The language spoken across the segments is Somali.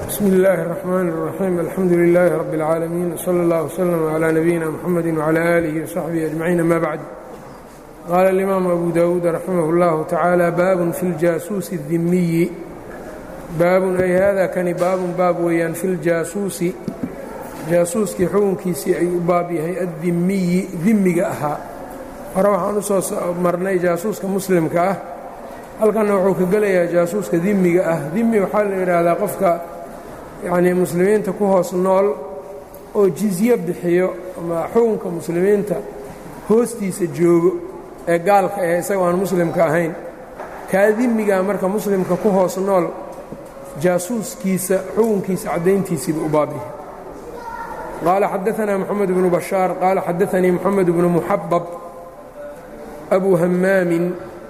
bsm اllaahi الرحmn الرaxيim alxamdu لilaahi rab اlcaalamiin wslى اllah wslm عlى nabiyina mxamedi wعlى alihi وsaxbihi aجmaciin ama bacd qaala اlimaamu abu dawuud raximah اllahu tacaala baabun fi ljaasuusi الdimiyi baabun ay hada kani baabun baab weeyaan fi ljaasuusi jaasuuskii xukunkiisii ayuu u baab yahay addimiyi dimiga ahaa hore waxaan u soo marnay jaasuuska muslimka ah halkanna wuxuu ka gelayaa jaasuuska dimiga ah dimi waxaa la yidhaahdaa qofka yacnii muslimiinta ku hoos nool oo jizye bixiyo ama xukunka muslimiinta hoostiisa joogo ee gaalka ee isaga aan muslimka ahayn kaa dimigaa marka muslimka ku hoos nool jaasuuskiisa xukunkiisa caddayntiisiiba u baab yahay qaala xadaanaa moxamed bnu bashaar qaala xadaanii moxamed bnu muxabab abu hamaamin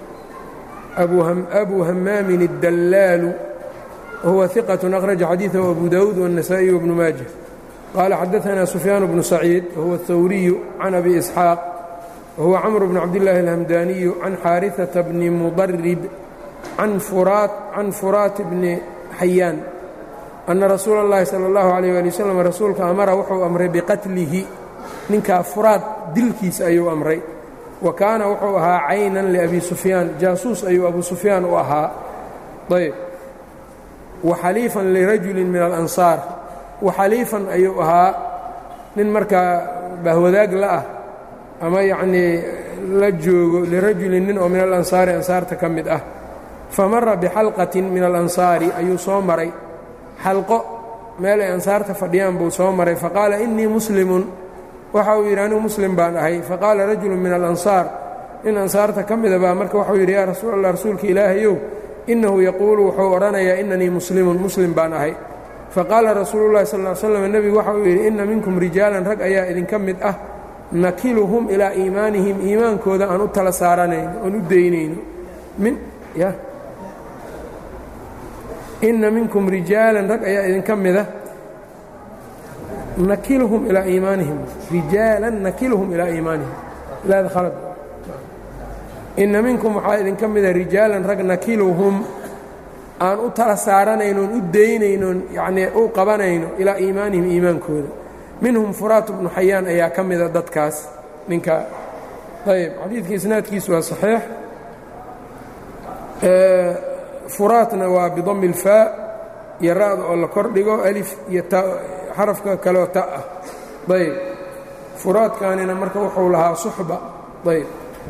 أbu hamaamin الdallaalu whuwa ثiqة أkhraجa xadiiثahu abu dawuud والنasaaئي وbnu maaجة qaala xadaثna sufyaan bnu saciid whuwa الthawriyu can abi isxaaq whuwa cmr bn cabdالlahi الhamdaniyu can xaariثaةa bni mudarib can furaat bni xayaan أna rasuula الlahi salى الlahu عalيه alي wsلم rasuulka amara wuxuu amray biqatlihi ninkaa furaad dilkiisa ayuu amray wa kaana wuxuu ahaa caynan liabi sufyaan jaasuus ayuu abu sufyaan u ahaa ayb wa xaliifan lirajulin min alansaar wa xaliifan ayuu ahaa nin markaa bahwadaag la ah ama yacnii la joogo lirajulin nin oo min alansaari ansaarta ka mid ah fa mara bixalqatin min alansaari ayuu soo maray xalqo meel ay ansaarta fadhiyaan buu soo maray faqaala innii muslimun waxa uu yidhi anigu muslim baan ahay faqaala rajulu min alansaar nin ansaarta ka mida baa marka waxuu yidhi yaa rasuul allah rasuulka ilaahayow innahu yaquulu wuxuu odhanayaa innanii muslimun muslim baan ahay faqaala rasuulullahi sal ly slam nebigu waxa uu yidhi inna minkum rijaalan rag ayaa idinka mid ah nakiluhum ilaa iimaanihim iimaankooda aan u tala saaranayno oon u daynayno inna minkum rijaalan rag ayaa idinka mida nakilhum ilaa iimaanihim rijaalan nakilhum ilaa iimaanihim laada khalad inna minkum waxaa idinka mida rijaalan rag nakiluhum aan u tala saaranaynoon u daynaynoon yacnii u qabanayno ilaa iimaanihim iimaankooda minhum furaat bnu xayaan ayaa ka mida dadkaas ninka ayb xadiidka isnaadkiisu waa saxiix furaatna waa bidami اlfaa iyo ra'da oo la kor dhigo alif iyo ta xarafka kaleoo ta ah ayb furaadkaanina marka wuxuu lahaa suxba ayb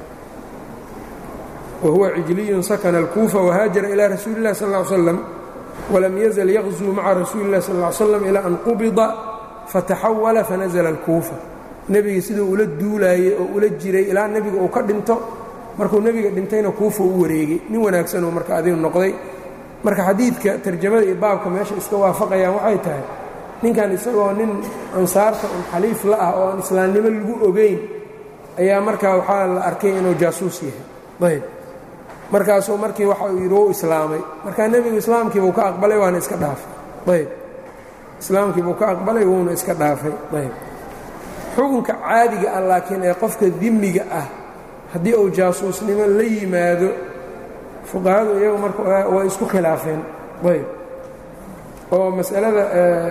wahuwa cijliyun sakana اlkuufa wahaajara ilaa rasuuli اllahi sal ا ly slam walam yazal yaqzuu maca rasuuli اllahi sal ly slam ilaa an qubida fataxawala fanazla اlkuufa nebiga siduu ula duulaayey oo ula jiray ilaa nebiga uu ka dhinto markuu nebiga dhintayna kuufa u wareegay nin wanaagsanuu marka adigu noqday marka xadiidka tarjamada iyo baabka meesha iska waafaqayaan waxay tahay ninkan isagoo nin ansaarta un xaliif la ah oo aan islaamnimo lagu ogeyn ayaa markaa waxaa la arkay inuu jaasuus yahay ayb markaasuu markii waxa uu yidhi wou islaamay markaa nebigu islaamkiibuu ka aqbalay waana iska dhaafay ayb islaamkiibuu ka aqbalay wuuna iska dhaafay ayb xukunka caadiga ah laakiin ee qofka dimiga ah haddii uu jaasuusnimo la yimaado fuqahadu iyagu marka way isku khilaafeen ayb oo masalada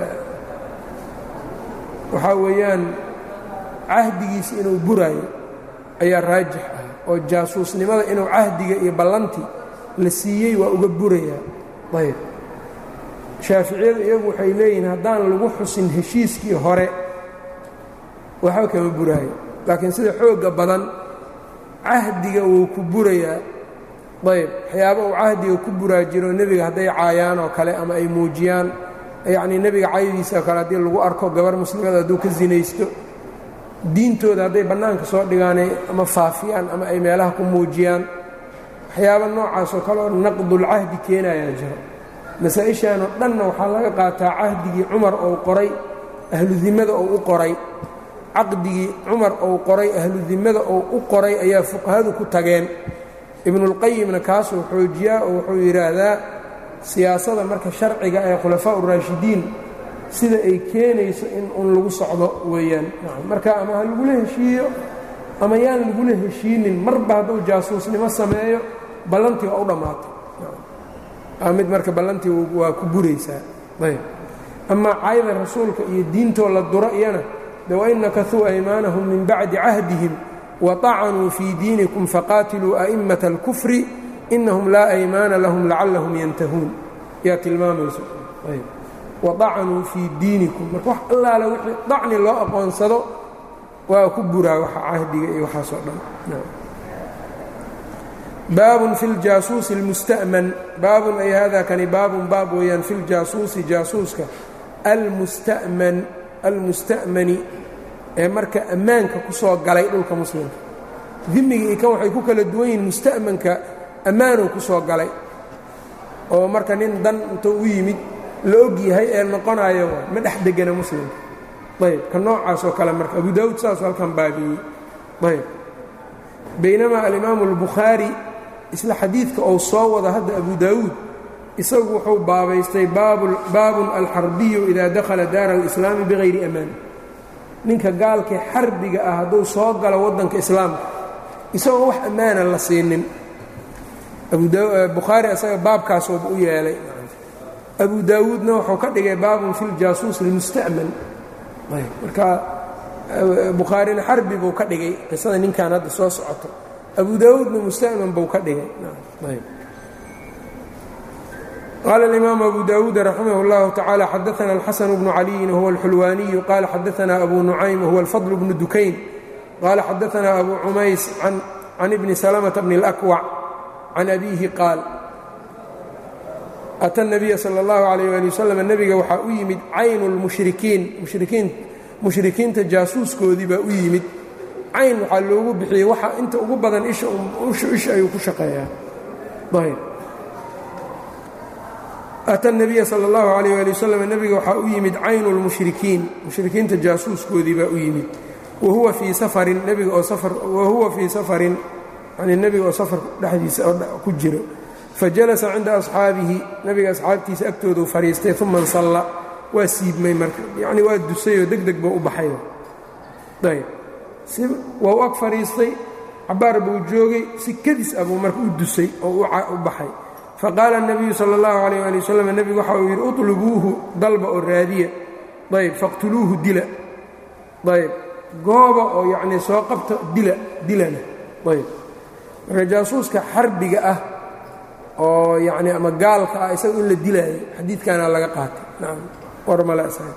waxaa weeyaan cahdigiisa inuu buraayo ayaa raajix ah oo jaasuusnimada inuu cahdiga iyo ballanti la siiyey waa uga burayaa ayb shaaficiyadu iyagu waxay leeyihiin haddaan lagu xusin heshiiskii hore waxba kama buraayo laakiin sida xoogga badan cahdiga wuu ku burayaa ayb waxyaaba uu cahdiga ku buraa jiro nebiga hadday caayaan oo kale ama ay muujiyaan yacnii nebiga caydiisa oo kale haddii lagu arko gabar muslimada hadduu ka sinaysto diintooda hadday bannaanka soo dhigaanay ama faafiyaan ama ay meelaha ku muujiyaan waxyaaba noocaasoo kale oo naqdulcahdi keenayaa jiro masaa-ishan oo dhanna waxaa laga qaataa cahdigii cumar ou qoray ahludimmada ou u qoray caqdigii cumar ou qoray ahludimmada ou u qoray ayaa fuqahadu ku tageen ibnuulqayimna kaasuu xoojiyaa oo wuxuu yidhaahdaa siyaasada marka sharciga ee khulafaa uraashidiin sida ay keenayso in un lagu socdo weeyaan marka ama ha lagula heshiiyo ama yaan lagula heshiinin marba hadduu jaasuusnimo sameeyo ballantii waa u dhammaatay mid marka ballantii waa ku buraysaa ayb amaa cayda rasuulka iyo diintoo la duro iyana de wain nakasuu aymaanahum min bacdi cahdihim waطacanuu fii diinikum faqaatiluu a'immata اlkufri inahum laa aymaana lahum lacallahum yantahuun yaa tilmaamayso waطacanuu fii diinikum marka wax allaale wixii dacni loo aqoonsado waa ku buraa waxa cahdiga iyo waxaasoo dhan baabun fi ljaasuusi اlmusta'man baabun ay hada kani baabun baab weeyaan fi ljaasuusi jaasuuska almusta'man almusta'mani ee marka ammaanka ku soo galay dhulka muslimka dimiga iyo kan waxay ku kala duwan yihiin musta'manka ammaanow ku soo galay oo marka nin dan intuu u yimid la og yahay ee noqonayo ma dhex degana muslimka ayb ka noocaas oo kale marka abu daawud saasuu halkan baabiyey ayb baynamaa alimaamu اlbukhaari isla xadiidka ou soo wada hadda abu daawuud isagu wuxuu baabaystay baabun alxarbiyu idaa dakhala daara alislaami bigayri amaan ninka gaalkii xarbiga ah hadduu soo galo waddanka islaamka isagoon wax ammaana la siinin bukhaari isaga baabkaasooba u yeelay abu daawuudna wuxuu ka dhigay baabun fi ljaasuus lmusta'man marka bukhaarina xarbi buu ka dhigay qisada ninkan hadda soo socoto abu daawuudna musta'man buu ka dhigay qaala اlimaamu abu dawuud raximah اllahu tacala xadaana alxasan bnu caliyin wahuwa alxulwaaniyu qaala xadaana abu nucaym wahuwa alfadl bnu dukayn qaala xadaana abu cumays can ibni salamata bni اlakwac can abiihi qaal ata nabiya sala اllahu alayh ali wasalam nebiga waxaa u yimid caynu lmushrikiin mushrikiin mushrikiinta jaasuuskoodii baa u yimid cayn waxaa loogu bixiyey waxa inta ugu badan isha isha ayuu ku shaqeeyaa ayb ata nabiya sala اllahu alayh ali wasalam nebiga waxaa u yimid caynu lmushrikiin mushrikiinta jaasuuskoodii baa u yimid wahuwa fii safarin nebiga oo safar wahuwa fii safarin yani nebiga oo safar dhexdiisa ku jiro fajalasa cinda asxaabihi nebiga asxaabtiisa agtoodu fadhiistay uma nsalla waa siibmay marka yacni waa dusayoo deg deg buu u baxay ayb si waa u ag fadhiistay cabaar buu joogay si kadis ah buu marka u dusay oo u baxay faqaala الnabiyu salى اllahu alayh ali wasalam nebigu waxa uu yidhi uطlubuuhu dalba oo raadiya ayb faqtuluuhu dila ayb gooba oo yacnii soo qabta dila dilana ayb marka jaasuuska xarbiga ah oo yacni ama gaalka ah isaga in la dilaayo xadiidkaana laga qaatay nacam war male isaga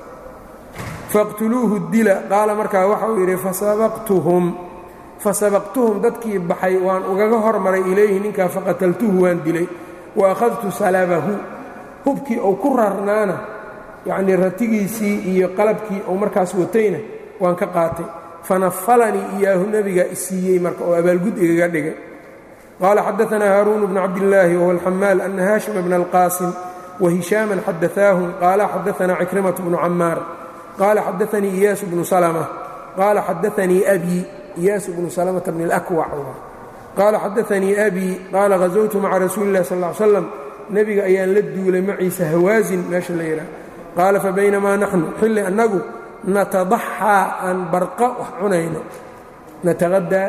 faqtuluuhu dila qaala markaa waxa uu yidhi fasabaqtuhum fasabaqtuhum dadkii baxay waan ugaga hormaray ilayhi ninkaa faqataltuhu waan dilay wa akhadtu salabahu hubkii uu ku rarnaana yacnii ratigiisii iyo qalabkii uu markaas watayna waan ka qaatay fanafalanii iyaahu nebiga isiiyey marka oo abaalgud igaga dhigay qaala xadaanaa haaruun bnu cabdillaahi wahuwa alxamaal ana haashima bna alqaasim wahishaaman xadaaahum qaala xadaanaa cikrimatu bnu camaar qaala xadaanii iyaasu bnu salma qaala xadaanii abii iyaasu bnu salmata bni اlakwac qaala xadaanii abii qaala hazowtu maca rasuuli اllahi sal ly slam nebiga ayaan la duulay maciisa hawaasin meesha la yidhaah qaala fabaynamaa naxnu xilli annagu natadaxaa aan barqa wax cunayno nataqadaa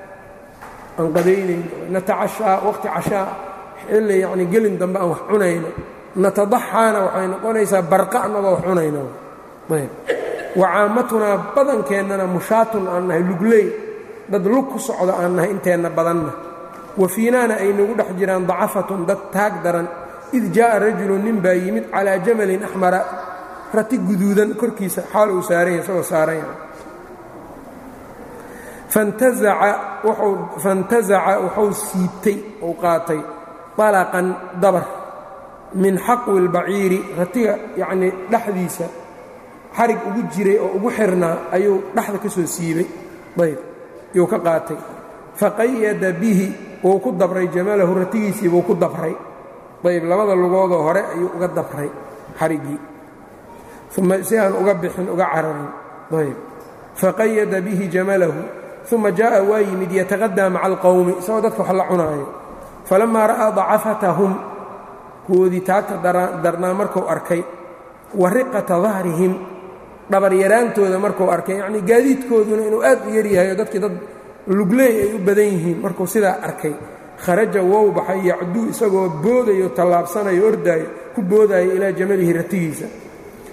aan qadaynayno natacashaa waqti cashaa xilli yacni gelin dambe aan wax cunayno natadaxaana waxay noqonaysaa barqa annagoo wax cunayno ayb wacaamatunaa badankeenana mushaatun aan nahay lugley dad lug ku socda aan nahay inteenna badanna wa fiinaana ay nagu dhex jiraan dacafatun dad taag daran id jaa'a rajulun nin baa yimid calaa jamalin axmara rati guduudan korkiisa xaal uu saaran yahay isagoo saaran yahay fantazaca wuxuu siibtay uu qaatay dalaqan dabar min xaqwi اlbaciiri ratiga yacnii dhexdiisa xarig ugu jiray oo ugu xirnaa ayuu dhexda ka soo siibay ayb yuu ka qaatay faqayada bihi wuu ku dabray jamalahu ratigiisii buu ku dabray ayb labada lugoodoo hore ayuu uga dabray xariggii uma si aan uga bixin uga cararin ayb faqayada bihi jamalahu uma jaaءa waa yimid yataqadaa maca alqowmi isagoo dadka wax la cunaayo falamaa ra'aa dacafatahum kuwoodii taagta darnaa markuu arkay wa riqata dahrihim dhabaryaraantooda markuu arkay yacnii gaadiidkooduna inuu aad u yaryahay oo dadkii dad lugleey ay u badan yihiin markuu sidaa arkay kharaja wow baxay yacduu isagoo boodayo tallaabsanayo ordaayo ku boodaayo ilaa jamalihi ratigiisa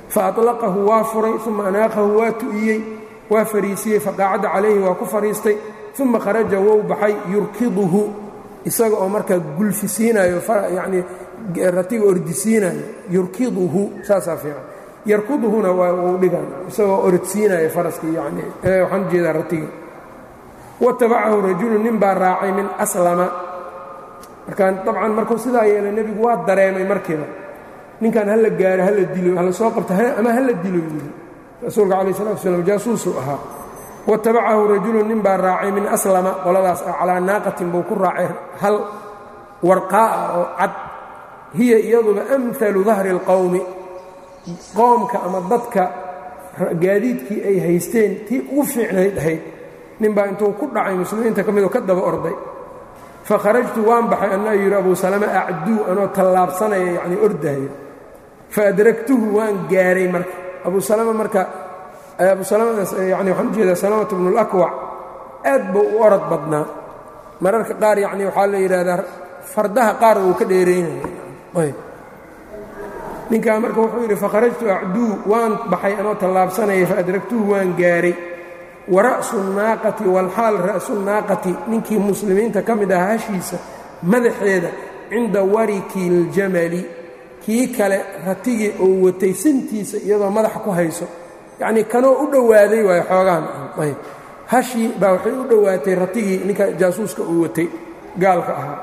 faaطlaqahu waa furay uma anaaqahu waa tu'iyey waa fariisiyey faqaacada calayhi waa ku fariistay uma kharaja wou baxay yurkiduhu isaga oo markaa gulfisiinayo yanii ratiga ordisiinayo yurkiduhu saasaa fiican yarkuduhuna waa uu dhigan isagoo orodsiinayo faraskii yani waxaan ujeedaa ratiga watabacahu rajulu nin baa raacay min aslama markaan dabcan markuu sidaa yeelay nebigu waa dareemay markiiba ninkan hala gaaro hala dilo hala soo qabto ama hala dilo yidhi rasuulka calayh salatu slam jaasuusuu ahaa watabacahu rajulu nin baa raacay min aslama qoladaas ah calaa naaqatin buu ku raacay hal warqaa'a oo cad hiya iyaduba amhalu dahri اlqowmi qoomka ama dadka gaadiidkii ay haysteen tii ugu fiicnayd ahayd ninbaa intuu ku dhacay muslimiinta ka midoo ka daba orday fakharajtu waan baxay annaa yidhi abuu salama acduu anoo tallaabsanaya yacnii ordahaya faadragtuhu waan gaaray marka abuu salama marka abuu salama yani waxaan ujeedaa salamatu bnu اlakwac aad buu u orod badnaa mararka qaar yacni waxaa la yidhaahdaa fardaha qaar uu ka dheeraynaya ninkaa marka wuxuu yidhi fakharajtu acduu waan baxay anoo tallaabsanaya faadragtuhu waan gaaray wa ra'su naaqati walxaal ra'su naaqati ninkii muslimiinta ka mid ahaa hashiisa madaxeeda cinda wariki اljamali kii kale ratigii uu watay sintiisa iyadoo madaxa ku hayso yacnii kanoo u dhowaaday waayo xoogaan ayb hashii baa waxay u dhowaatay ratigii ninka jaasuuska uu watay gaalka ahaa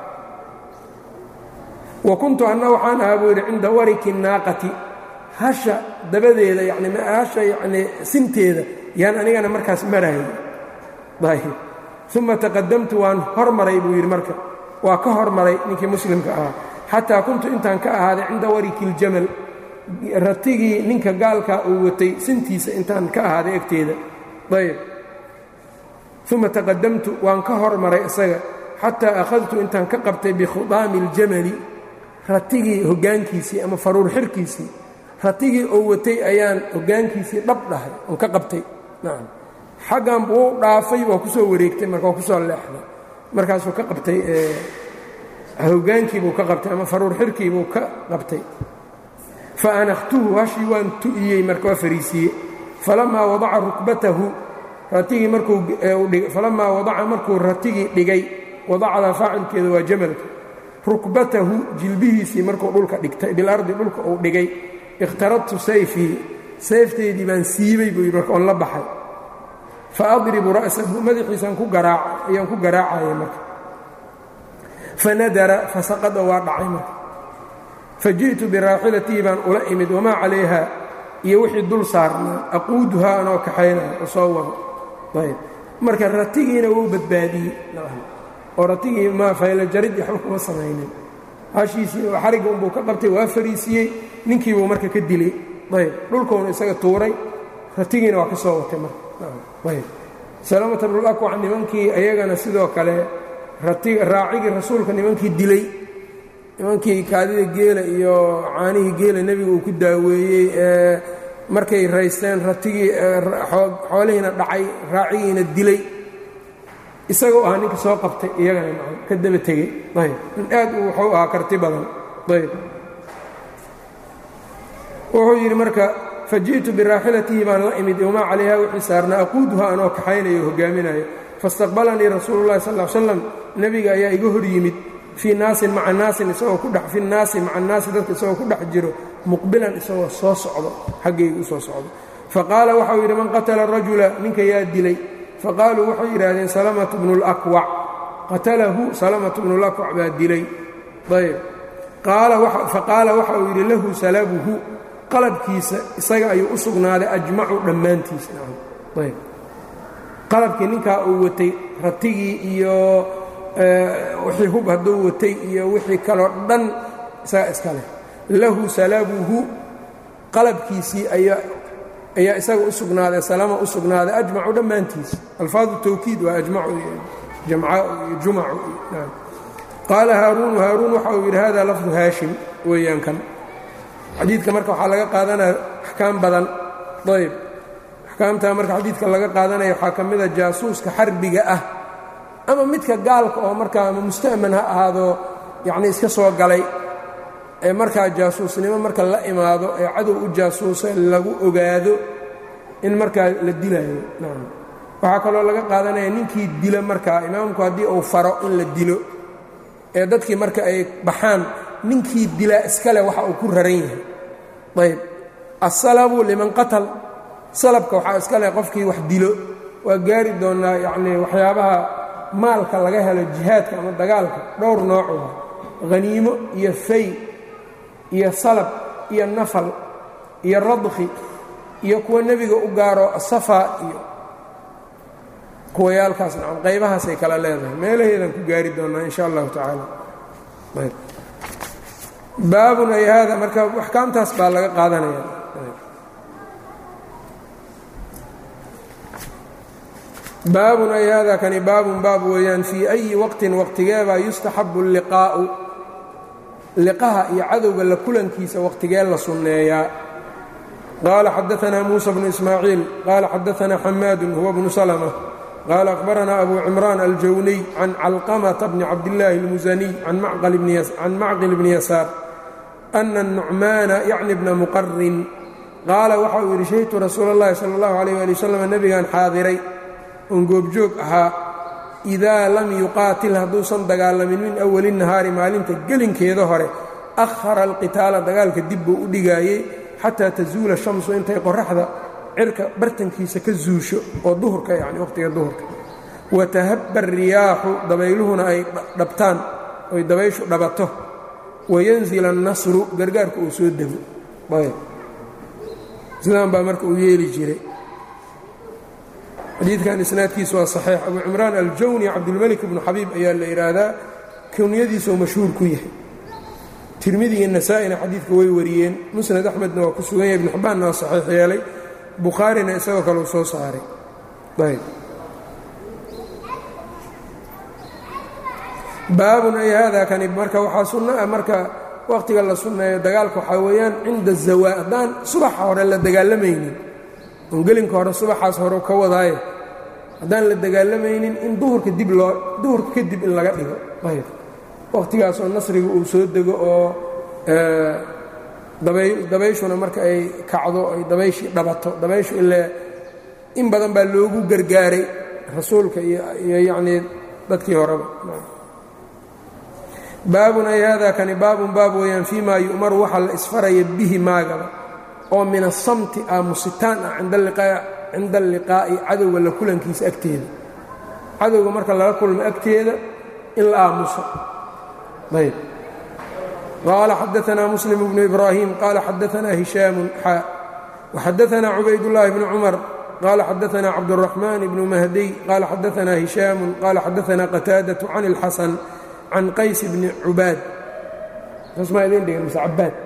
wa kuntu anna waxaan ahaa buu yidhi cinda wariki naaqati hasha dabadeeda yani hasha yanii sinteeda yaan anigana markaas marayay ayb uma taqadamtu waan hormaray buu yidhi marka waa ka hormaray ninkii muslimka ahaa xataa kuntu intaan ka ahaaday cinda wariki iljamal ratigii ninka gaalkaa uu watay sintiisa intaan ka ahaaday agteeda ayb uma taqadamtu waan ka hormaray isaga xataa akhadtu intaan ka qabtay bikhudaami اljamali ratigii hoggaankiisii ama faruur xirkiisii ratigii oo watay ayaan hoggaankiisii dhab dhahay oon ka qabtay nacam xaggan buu dhaafay waa ku soo wareegtay marka waa ku soo leexday markaasuu ka qabtay hoggaankiibuu ka qabtay ama faruur xirkiibuu ka qabtay fa anakhtuhu hashii waan tu'iyey marka waa fariisiiyey falamaa wadaca rukbatahu ratigii markuu falamaa wadaca markuu ratigii dhigay wadacda faacilkeeda waa jamalka rukbatahu jilbihiisii markuu dhulka dhigtay bilardi dhulka uu dhigay ikhtaradtu sayfii sayfteedii baan siibay buu yidhi marka oon la baxay fa adribu ra'sahu madaxiisaan ku garaaca ayaan ku garaacaya marka fanadara fasaqada waa dhacay marka fa ji'tu biraaxilatii baan ula imid wamaa calayha iyo wixii dul saarnaa aquuduhaa anoo kaxaynaya oo soo wado ayb marka ratigiina wuu badbaadiyey oo ratigii ma faylo jarid waxba kuma samaynin hashiisii xarigga unbuu ka qabtay waa fariisiyey ninkiibuu marka ka dilay ayb dhulkuuna isaga tuuray ratigiina waa ka soo watay marayb salamata bnulakwac nimankii ayagana sidoo kale raacigii rasuulka nimankii dilay nimankii kaadida geela iyo caanihii geela nebiga uu ku daaweeyey ee markay raysteen ratigii xoolihiina dhacay raacigiina dilay isagoo ahaa ninka soo qabtay iyagana maa ka daba tegey ayb in aad u wuxuu ahaa karti badan ayb wuxuu yidhi marka faji'tu biraaxilatihi baan la imid wamaa calayha wixii saarnaa aquuduha anoo kaxaynayo o hogaaminayo faistaqbalanii rasuulu llahi sal l slam nebiga ayaa iga hor yimid fii naasin maca naasin isagoo ku dhex fi naasi maca naasi dadka isagoo ku dhex jiro muqbilan isagoo soo socdo xaggayga u soo socdo faqaala waxau yidhi man qatala rajula ninka yaa dilay faqaaluu waxay yidhaahdeen salamatu bnu اlakwac qatalahu salamatu bnu lakwac baa dilay ayb faqaala waxa uu yidhi lahu salabuhu qalabkiisa isaga ayuu u sugnaaday ajmacu dhammaantiis ayb qalabkii ninkaa uu watay ratigii iyo wixii hub hadduu watay iyo wixii kaloo dhan isaga iska leh lahu salabuhu qalabkiisii ayaa isaga u sugnaaday salama u sugnaaday ajmacu dhammaantiis alfaadu tawkiid waa ajmacu iyo jamcaau iyo jumacu iyo qaala haaruunu haaruun waxa uu yidhi hada lafdu haashim weeyaan kan xadiidka marka waxaa laga qaadanaya axkaam badan ayb axkaamtaa marka xadiidka laga qaadanaya waxaa ka mida jaasuuska xarbiga ah ama midka gaalka oo markaa ama musta'man ha ahaado yacni iska soo galay ee markaa jaasuusnimo marka la imaado ee cadow u jaasuusa lagu ogaado in markaa la dilayo nacam waxaa kaloo laga qaadanaya ninkii dila markaa imaamku haddii uu faro in la dilo ee dadkii marka ay baxaan ninkii dilaa iskale waxa uu ku raran yahay ayb asalabu liman qatal salabka waxaa iska leh qofkii wax dilo waa gaari doonnaa yacnii waxyaabaha maalka laga helo jihaadka ama dagaalka dhowr noocuda haniimo iyo fay iyo salab iyo nafal iyo radki iyo kuwa nebiga u gaaro safa iyo kuwayaalkaas nacam qaybahaasay kala leedahay meelaheedaan ku gaari doonnaa in sha allahu tacaala baabun ay haada marka axkaamtaas baa laga qaadanaya baabun ay haada kani baabun baab weeyaan fii ayi waqtin waqtigeebaa yustaxabu liqaa'u liqaha iyo cadowga la kulankiisa waqtigee la sunneeyaa qaala xadaanaa muusa bnu ismaaciil qaala xadaanaa xamaadun huwa bnu salma qaala akhbaranaa abu cimraan aljawniy can calqamata bni cabdillaahi اlmusaniy can macqil bni yasaar ana nucmaana yacni bna muqarin qaala waxa uu yidhi shahidtu rasuula اllahi sala اllahu alayh ali wasalam nebigaan xaadiray oon goobjoog ahaa idaa lam yuqaatil hadduusan dagaalamin min awali nahaari maalinta gelinkeeda hore akhara alqitaala dagaalka dib buu u dhigaayey xataa tazuula shamsu intay qoraxda cirka bartankiisa ka zuusho oo duhurka yani waqhtiga duhurka watahabba riyaaxu dabayluhuna ay dhabtaan oy dabayshu dhabato wayanzil annasru gargaarka uu soo dego sidaan baa marka uu yeeli jiray xadiidkan isnaadkiisu waa saxiix abu cimraan aljawni cabdilmelik ibnu xabiib ayaa la yidhaahdaa kunyadiisuu mashhuur ku yahay tirmidi iyo nasaa-ina xadiidka way wariyeen musnad axmedna waa ku sugan yahay ibnu xibbaanna waa saxiix yeelay bukhaarina isagoo kale uu soo saaray ayb baabun ay haadaa kani marka waxaa sunno ah marka wakhtiga la sunneeyo dagaalka waxaa weeyaan cinda zawaa haddaan subaxa hore la dagaalamaynin oon gelinka hore subaxaas hore ka wadaayo haddaan la dagaalamaynin in duhurka dib loo duhurka kadib in laga dhigo ayb wakhtigaasoo nasriga uu soo dego oo dabayshuna marka ay kacdo ay dabayshii dhabato dabayshu ilaa in badan baa loogu gargaaray rasuulka iyo yacnii dadkii horeba baabun ay haadaa kani baabun baab weeyaan fii maa yu'maru waxa la isfaraya bihi maagaba oo min asamti aamusitaan ah cinda alliqaa'i cadowga la kulankiisa agteeda cadowga marka lala kulmo agteeda in la aamuso ayb qaala xadaanaa muslim bnu ibraahim qaala xadaanaa hishaamun xaa waxadaanaa cubaydullaahi bnu cumar qaala xadaanaa cabduraxmaan bnu mahdiy qaala xadaanaa hishaamun qaala xadaanaa qataadatu can ilxasan can qays bni cubaad smaa idin dhigan mise cabaad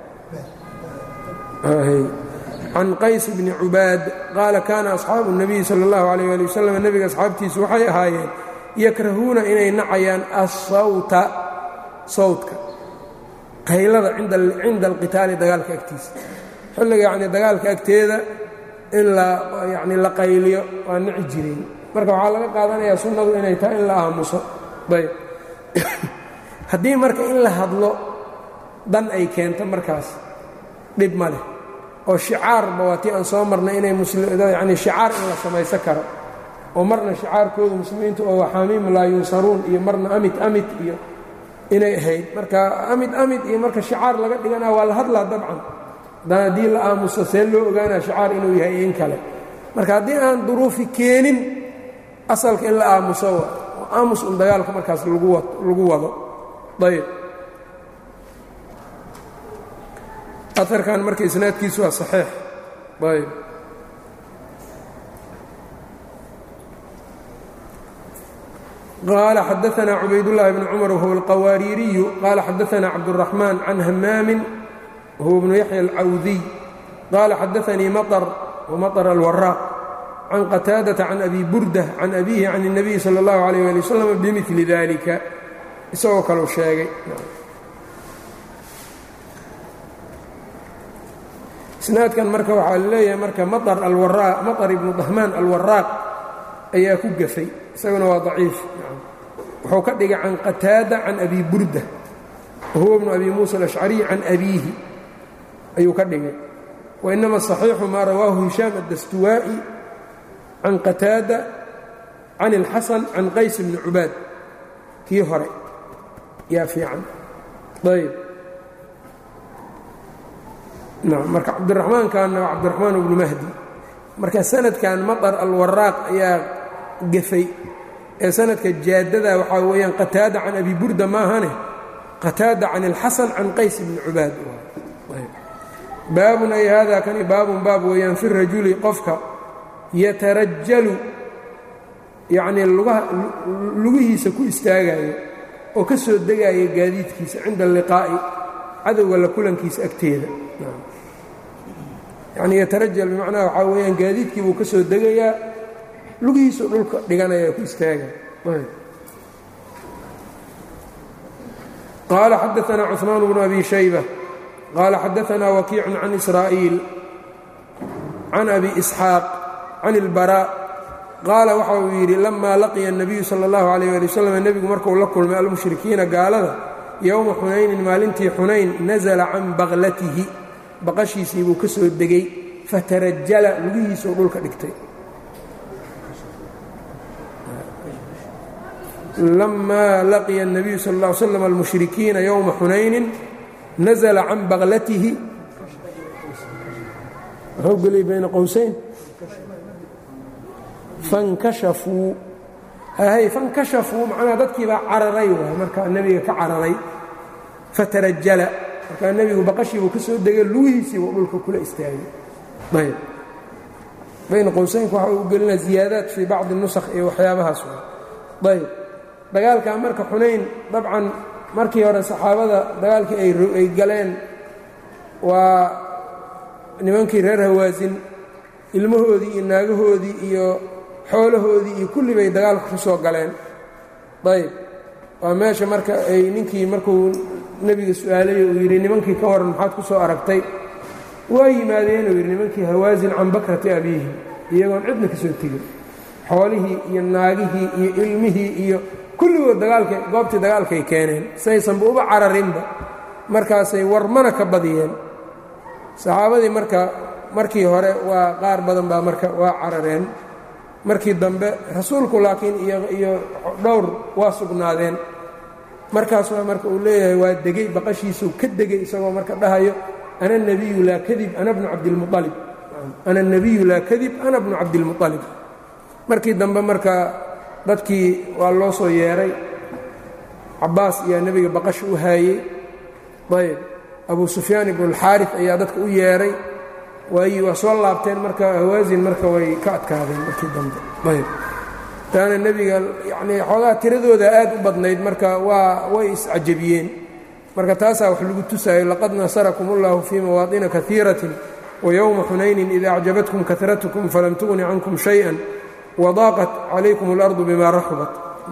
can qays bni cubaad qaala kaana asxaabu الnabiyi salى اllahu alayh ali wasalam nebiga asxaabtiisu waxay ahaayeen yakrahuuna inay nacayaan asawta sawtka qaylada cinda alqitaali dagaalka agtiisa xilliga yani dagaalka agteeda in yani la qayliyo waa nici jireen marka waxaa laga qaadanayaa sunnadu inay tahay in la aamuso ayb haddii marka in la hadlo dan ay keento markaas dhib ma leh oo shicaarba waa tii aan soo marnay inay yani shicaar in la samaysan karo oo marna shicaarkooda muslimiintu oo waxaamiim laa yunsaruun iyo marna amit amit iyo inay ahayd marka amid amid iyo marka shicaar laga dhiganaa waa la hadlaa dabcan haddaan haddii la aamuso see loo ogaanaa shicaar inuu yahay in kale marka haddii aan duruufi keenin asalka in la aamuso oo aamus un dagaalka markaas lagu wado ayb aarkan marka isnaadkiisu waa saxiix ayb qaala xadaanaa cubaydullaahi bni cumar wahuwa alqawaariiriyu qaala xadaanaa cabduraxmaan can hamaamin wahuwa bnu yaxya alcawdiy qaala xadaanii maطr wamaطr alwaraaq can qataadata can abi burda can abihi can الnabiyi salى اllahu alayh ali wasalam bimili dalika isagoo kaleu sheegay isnaadkan marka waxaa leeyahay marka maطr alwaraaq maطr ibnu dahmaan alwaraaq ayaa ku gafay isaguna waa daciif wuxuu ka dhigay can qataada can abi burda wahuwa bnu abi muusa alashcariy can abiihi ayuu ka dhigay wainama صaxiixu maa rawaahu hishaam addastuwaa'i can qataada can اlxasan can qays bni cubaad kii hore yaa fiican ayb marka cabdiraxmaankanna waa cabdiraxmaan bnu mahdi marka sanadkan maطar alwaraaq ayaa gafay ee sanadka jaadada waxaa weeyaan qataada can abi burda maahane qataada can اlxasan can qays bni cubaad baabun ay hada kani baabun baab weeyaan fi rajuli qofka yatarajalu yacnii lugihiisa ku istaagayo oo ka soo degaya gaadiidkiisa cinda alliqaa'i cadowga la kulankiisa agteeda yacnii yatarajal bimacnaha waxaa weeyaan gaadiidkii buu ka soo degayaa lugihiisuu dhulka dhiganaya ku istaagaya qaala xadaanaa cuثmaan bnu abi shayba qaala xadaanaa wakiicu can israa'iil can abi isxaaq can اlbarا qaala waxa uu yidhi lamaa laqiya الnabiyu salى اllahu عalيyه ali waslm nebigu markuu la kulmay almushrikiina gaalada yowma xunaynin maalintii xunayn nasla can baklatihi baqashiisii buu ka soo degay fatarajala lugihiisuu dhulka dhigtay lamaa laqiya الnabiyu sal اه slm almushrikiina yowma xunaynin nasla can baklatihi muxuu geliyay bayna qowsayn fankashafuu hay fankashafuu macnaha dadkii baa cararay waay markaa nebiga ka cararay fatarajala markaa nebigu baqashiibuu ka soo degay lugihiisiibuu dhulka kula istaagay ayb bayna qowsaynka waxa uu gelinaa ziyaadaat fii bacdi nusakh iyo waxyaabahaas waay ayb dagaalkaa marka xunayn dabcan markii hore saxaabada dagaalkii ay galeen waa nimankii reer hawaasin ilmahoodii iyo naagahoodii iyo xoolahoodii iyo kulli bay dagaalka ku soo galeen ayb waa meesha marka ay ninkii markuu nebiga su-aalay uu yidhi nimankii ka waran maxaad ku soo aragtay waa yimaadeenuu yidhi nimankii hawaasin can bakrati abiihi iyagoon cidna ka soo tegin xoolihii iyo naagihii iyo ilmihii iyo kulligood dagaalka goobtii dagaalkay keeneen saysanba uba cararinba markaasay warmana ka badiyeen saxaabadii marka markii hore waa qaar badan baa marka waa carareen markii dambe rasuulku laakiin iyo dhowr waa sugnaadeen markaas waa marka uu leeyahay waa degey baqashiisuu ka degay isagoo marka dhahayo ana nebiyu laa kadib ana bnu cabdilmualib ana nebiyu laa kadib ana bnu cabdilmualib markii dambe marka dadkii waa loo soo yeeray cabbaas ayaa nebiga baqasha u haayey ayb abu sufyaan ibnualxaarif ayaa dadka u yeeray waayi waa soo laabteen marka hawaasin marka way ka adkaadeen markii dambe ayb taana nebiga yacnii xoogaa tiradooda aad u badnayd marka waa way iscajabiyeen marka taasaa wax lagu tusaayo laqad nasarakum ullahu fii mawaadina kaiiratin wayowma xunaynin ida acjabatkum karatkum falam tugni cankum shayئa wadaaqat calaykum اlardu bima raxubat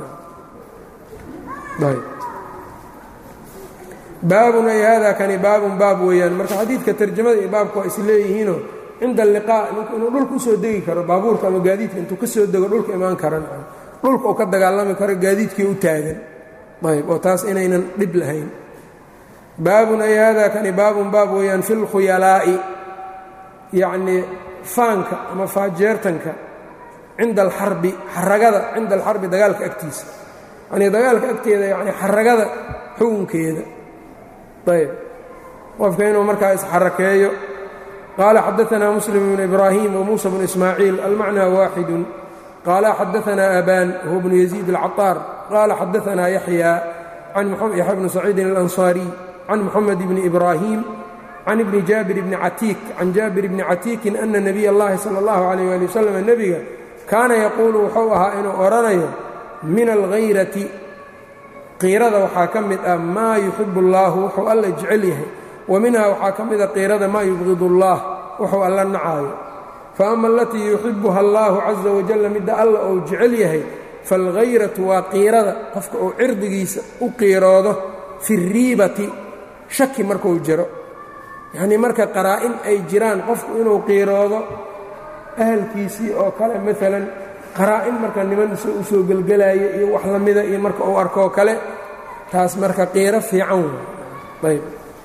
baabun ay hada kani baabun baab weeyaan marka xadiidka tarjamada iyo baabka waa is leeyihiinoo cinda alliqaa ninku inuu dhulka usoo degi karo baabuurka ama gaadiidka intuu ka soo dego dhulka imaan karan dhulka uu ka dagaalami karo gaadiidkii u taagan ayb oo taas inaynan dhib lahayn baabun ay hada kani baabun baab weeyaan fi lkhuyalaa'i yacnii faanka ama faajeertanka cinda alxarbi xaragada cinda alxarbi dagaalka agtiisa yanii dagaalka agteeda yani xaragada xukunkeeda ayb qofka inuu markaa isxarakeeyo qaala xadaanaa muslim bnu ibraahim wamuusa bnu ismaaciil almacnaa waaxidu qaala xadaanaa abaan huwa bnu yaziid alcaطaar qaala xadaanaa yaxya yaxya bnu saciidin alanصaariy can muxamed bni ibraahim can ibni jaabir bni catiik can jaabir bni catiikin ana nabiy اllahi salى اllahu alayh ali wasalam nebiga kaana yaquulu wuxuu ahaa inuu odhanayo min alhayrati qiirada waxaa ka mid ah maa yuxibu اllahu wuxuu alla jecel yahay wa minhaa waxaa ka mida qiirada maa yubqid اllah wuxuu alla nacaayo faama alatii yuxibuha allahu caza wajalla midda alla uu jecel yahay faalhayratu waa qiirada qofka uu cirdigiisa u qiiroodo fi riibati shaki markuu jiro yacnii marka qaraa-in ay jiraan qofku inuu qiiroodo ahalkiisii oo kale maalan qaraa-in marka niman u soo gelgelaayo iyo wax la mida iyo marka uu arkoo kale taas marka qiiro fiican wey ayb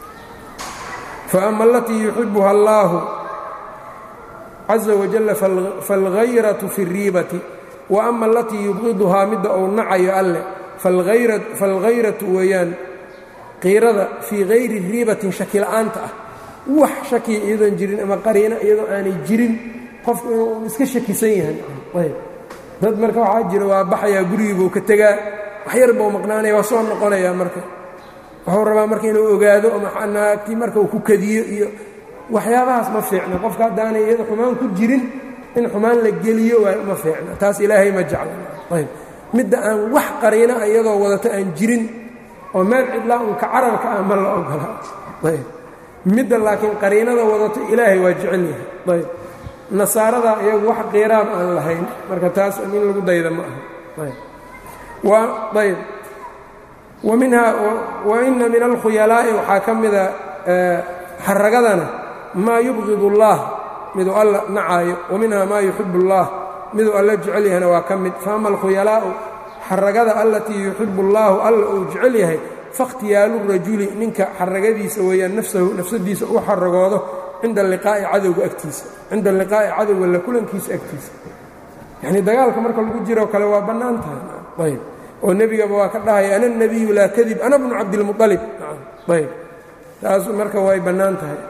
faama alatii yuxibuha allaahu caza wajalla faalgayratu fi اriibati wa ama alatii yubqiduhaa midda uu nacayo alleh faalgayratu weeyaan qiirada fii hayri riibatin shaki la'aanta ah wax shakiya iyadoon jirin ama qariina iyadoo aanay jirin qofku inuu iska shakisan yahay ayb dad marka waxaa jira waa baxayaa gurigiibuu ka tegaa waxyar buu maqnaanaya waa soo noqonayaa marka wuxuu rabaa marka inuu ogaado naagtii marka uu ku kadiyo iyo waxyaabahaas ma fiicna qofka haddaanay iyada xumaan ku jirin in xumaan la geliyo ma fiicna taas ilaahay ma jecla ayb midda aan wax qariina iyadoo wadato aan jirin oo meel cidlaa unka cararka ah ma la ogola ayb midda laakiin qariinada wadato ilaahay waa jecel yahay ayb nasaarada iyagu wax qiiraab aan lahayn marka taas in lagu dayda ma aha ayb wa minhaa wa ina min alkhuyalaa'i waxaa ka mida xaragadana maa yubqid اllah miduu alla nacaayo wa minha maa yuxib اllah miduu alla jecel yahayna waa ka mid faama alkhuyalaa'u xaragada allatii yuxibu اllaahu alla uu jecel yahay fakhtiyaalu rajuli ninka xaragadiisa weeyaan nafsahu nafsadiisa u xaragoodo cinda liqaa'i cadowga agtiisa cinda liqaa'i cadowga la kulankiisa agtiisa yacnii dagaalka marka lagu jiroo kale waa bannaan tahay ayb oo nebigaba waa ka dhahaya ana nebiyu laa kadib ana bnu cabdilmualib ayb taas marka way bannaan tahay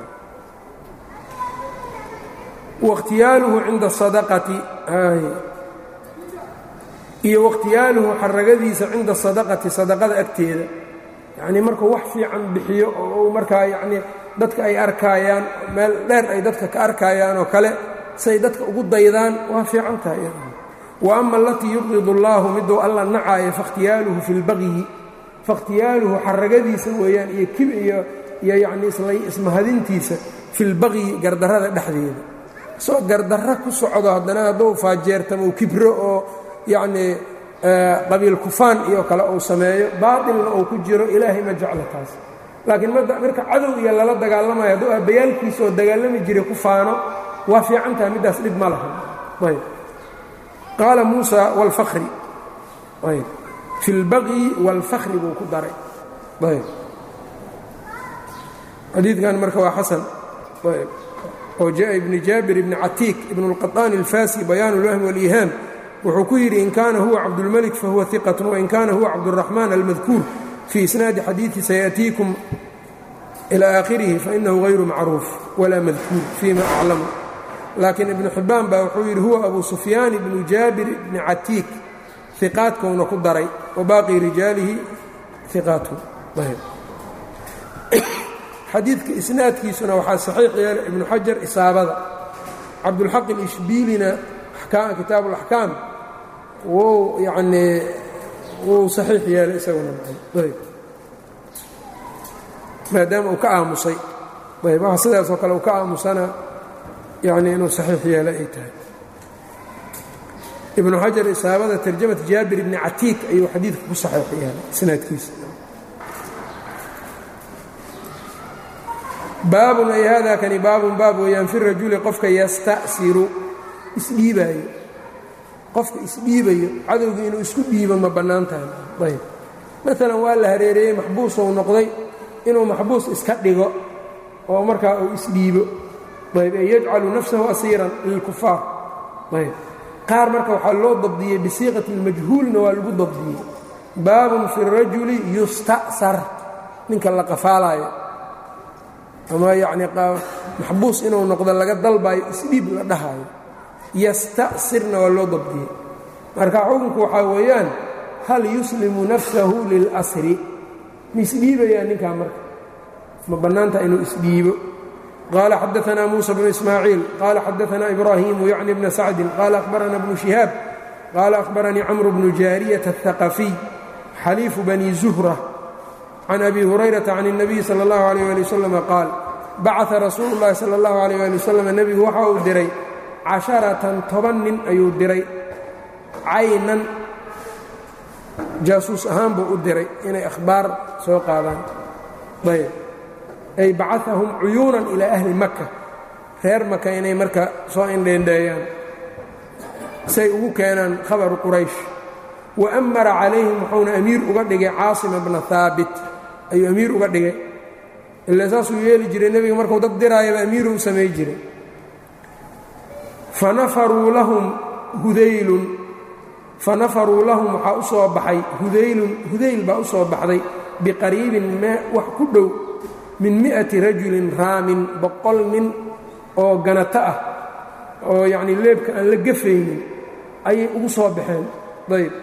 wakhtiyaaluhu cinda sadaqati iyo wakhtiyaaluhu xaragadiisa cinda sadaqati sadaqada agteeda yacnii markuu wax fiican bixiyo oo uu markaa yacnii dadka ay arkaayaan meel dheer ay dadka ka arkaayaan oo kale say dadka ugu daydaan waa fiican tahay wa ama alatii yubqid اllaahu miduu alla nacaayo fakhtiyaaluhu fi lbaqyi fakhtiyaaluhu xaragadiisa weeyaan iyo kib iyo iyo yacnii ismahadintiisa fi lbaqyi gardarrada dhexdeeda soo gardarro ku socdo haddana hadduu faajeertamo uu kibro oo yacnii qabiil kufaan iyo kale uu sameeyo baatilna uu ku jiro ilaahay ma jeclo taas laakiin marka cadow iyo lala dagaalamayo hadduu aabbayaalkiisa oo dagaalami jiray ku faano waa fiican tahay middaas dhib ma laha ayb qaala muusa wاlfakri ayb fi اlbaqyi wاlfakri buu ku daray ayb xadiidkan marka waa xasan ayb oo jaءa ibni jaabir ibni catiik ibn اlqaطaani اlfasi bayaan اlwahmi wاliihaam wuxuu ku yidhi in kaana huwa cabdulmalik fahuwa iqat wain kaana huwa cabdالraxmaan almadkuur fii isnaadi xadiiثi sayأtiikum ilى aakhirihi fainahu غayru macruuf walaa madkuur fima aclamu laakiin ibnu xibbaan baa wuxuu yidhi huwa abu sufyaan ibnu jaabir ibni catiik iqaadkouna ku daray wa baaqii rijaalihi iqaatun xadiidka isnaadkiisuna waxaa saxiix yeelay ibnu xajar isaabada cabdulxaq ilishbiilina kitaabu اlaxkaam wuu yanii wuu saxiix yeelay isaguna maadaama uu ka aamusay ayb waxa sidaasoo kale uu ka aamusana yani inuu saxiix yeelay ay tahay ibnu xajar isaabada tarjamat jaabir ibni catiik ayuu xadiidka ku saxiix yeelay isnaadkiisa baabun ay hada kani baabun baab weeyaan fi rajuli qofka yasta'siru isdhiibaayo qofka isdhiibayo cadowgii inuu isku dhiibo ma bannaan tahay ayb maalan waa la hareereeyey maxbuusou noqday inuu maxbuus iska dhigo oo markaa uu isdhiibo ayb ee yajcalu nafsahu asiiran lilkufaar ayb qaar marka waxaa loo dabdiyey bisiiqati اlmajhuulna waa lagu dabdiyey baabun fi الrajuli yusta'sar ninka la qafaalaayo ama yacnii maxbuus inuu noqdo laga dalbaayo isdhiib la dhahaayo yasta'sirna waa loo dabdiyey marka xukunku waxaa weeyaan hal yuslimu nafsahu lilasri ma isdhiibayaa ninkaa marka ma bannaanta inuu isdhiibo qaala xadaanaa muusa bnu ismaaciil qaala xadaanaa ibraahimu yacni bna sacdin qaala akhbarana bnu shihaab qaala akhbaranii camru bnu jaariyata aلhaqafiy xaliifu bani zuhra can abi hurayrata can الnabiyi salى اllahu alيyh ali waslama qaal bacaa rasuulu اllahi salى اllahu alيyh ali wasalam nebigu waxa uu diray casharatan toban nin ayuu diray caynan jaasuus ahaan buu u diray inay akhbaar soo qaadaan ayb ay bacahum cuyuunan ilaa ahli maka reer maka inay marka soo indheendheeyaan say ugu keenaan khabaru quraysh wa amara calayhim wuxuuna amiir uga dhigay caasima bna haabit ayuu amiir uga dhigay ila saasuu yeeli jiray nebiga markuu dad diraayaba amiiru u samay jiray fanafaruu lahum hudaylun fanafaruu lahum waxaa u soo baxay hudaylun hudayl baa u soo baxday biqariibin mee wax ku dhow min mi'ati rajulin raamin boqol nin oo ganato ah oo yacnii leebka aan la gafaynin ayay ugu soo baxeen ayb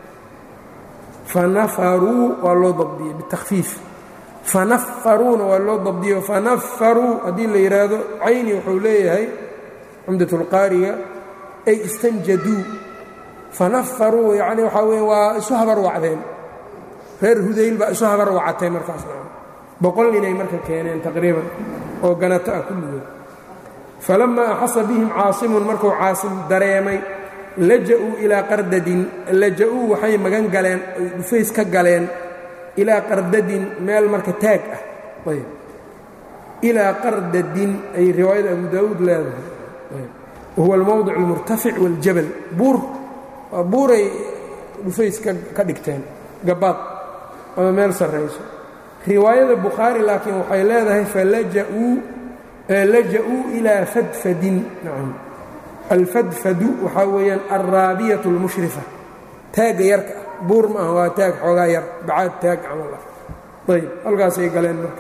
fanafaruu waa loo dabdiyey bitakfiif fanafaruuna waa loo dabdiyo fanafaruu haddii la yidhaahdo cayni wuxuu leeyahay cumdatulqaariga ay istanjaduu fanafaruu yacni waxaa weeye waa isu habar wacdeen reer hudayl baa isu habar wacatay markaas boqol ninay marka keeneen taqriiban oo ganato ah kulligood falammaa axasa bihim caasimun markuu caasim dareemay laja'uu ilaa qardadin laja-uu waxay magan galeen ay dhufays ka galeen ilaa qardadin meel marka taag ah ayb ilaa qardadin ay riwaayada abu daawuud leedahay wahuwa almowdic almurtafic waاljabal buur waa buuray dhufays ka dhigteen gabaad ama meel sarrayso riwaayada bukhaari laakiin waxay leedahay falaja'uu laja'uu ilaa fadfadin nacam alfadfadu waxaa weeyaan alraabiyatu اlmushrifa taagga yarka ah buur ma aha waa taag xoogaa yar bacaad taag camal ah ayb halkaasay galeen marka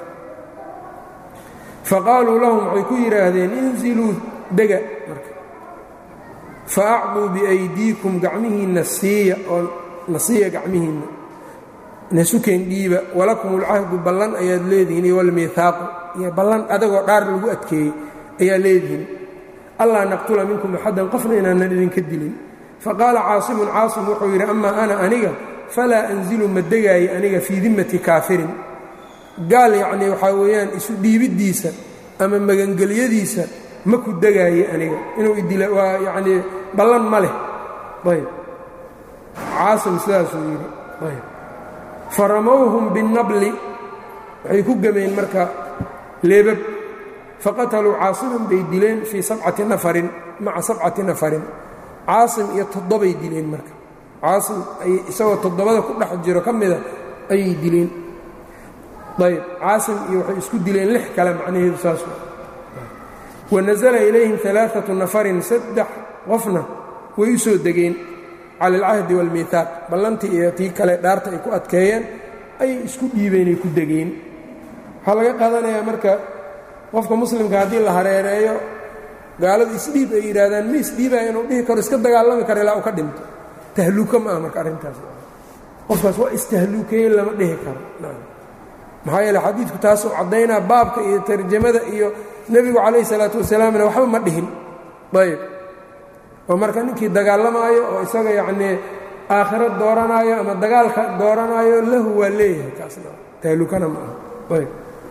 faqaaluu lahum waxay ku yidhaahdeen inziluu dega marka faacduu biaydiikum gacmihiinna siiya oo na siiya gacmihiinna nasukeen dhiiba walakum ulcahdu ballan ayaad leedihiin iyo walmiihaaqu iyo ballan adagoo dhaar lagu adkeeyey ayaa leedihiin allaa naqtula minkum axaddan qofna inaanan idinka dilin faqaala caasimun caasim wuxuu yidhi amaa ana aniga falaa anzilu ma degaayo aniga fii dimmati kaafirin gaal yacnii waxaa weeyaan isu dhiibiddiisa ama magangelyadiisa ma ku degaaye aniga inuu idila waa yacnii ballan ma leh ayb caasim sidaasuu yidhi ayb faramowhum binnabli waxay ku gemeen marka leebab faqataluu caasiman bay dileen fii sabcati nafarin maca sabcati nafarin caasim iyo toddobay dileen marka caasim ay isagoo toddobada ku dhex jiro ka mida ayay dileen ayb caasim iyo waxay isku dileen lix kale macnaheedu saas wanasala ilayhim alaaatu nafarin saddex qofna way u soo degeen cala alcahdi waalmiihaaq ballantii iyo tii kale dhaarta ay ku adkeeyeen ayay isku dhiibeenay ku degeen waxaa laga qaadanayaa marka qofka muslimka haddii la hareereeyo gaalada isdhiib ay yidhaahdaan ma isdhiibaya inuu dhihi karo iska dagaalami karo ilaa uu ka dhinto tahluuka ma aha marka arrintaas qofkaas waa istahluukeeye lama dhihi karo maxaa yeele xadiidku taasuu caddaynaa baabka iyo tarjamada iyo nebigu calayhi salaatu wasalaamna waxba ma dhihin ayb oo marka ninkii dagaalamaayo oo isaga yacnii aakhiro dooranaayo ama dagaalka dooranaayo lahu waa leeyahay kaasna tahlukana ma aha ayb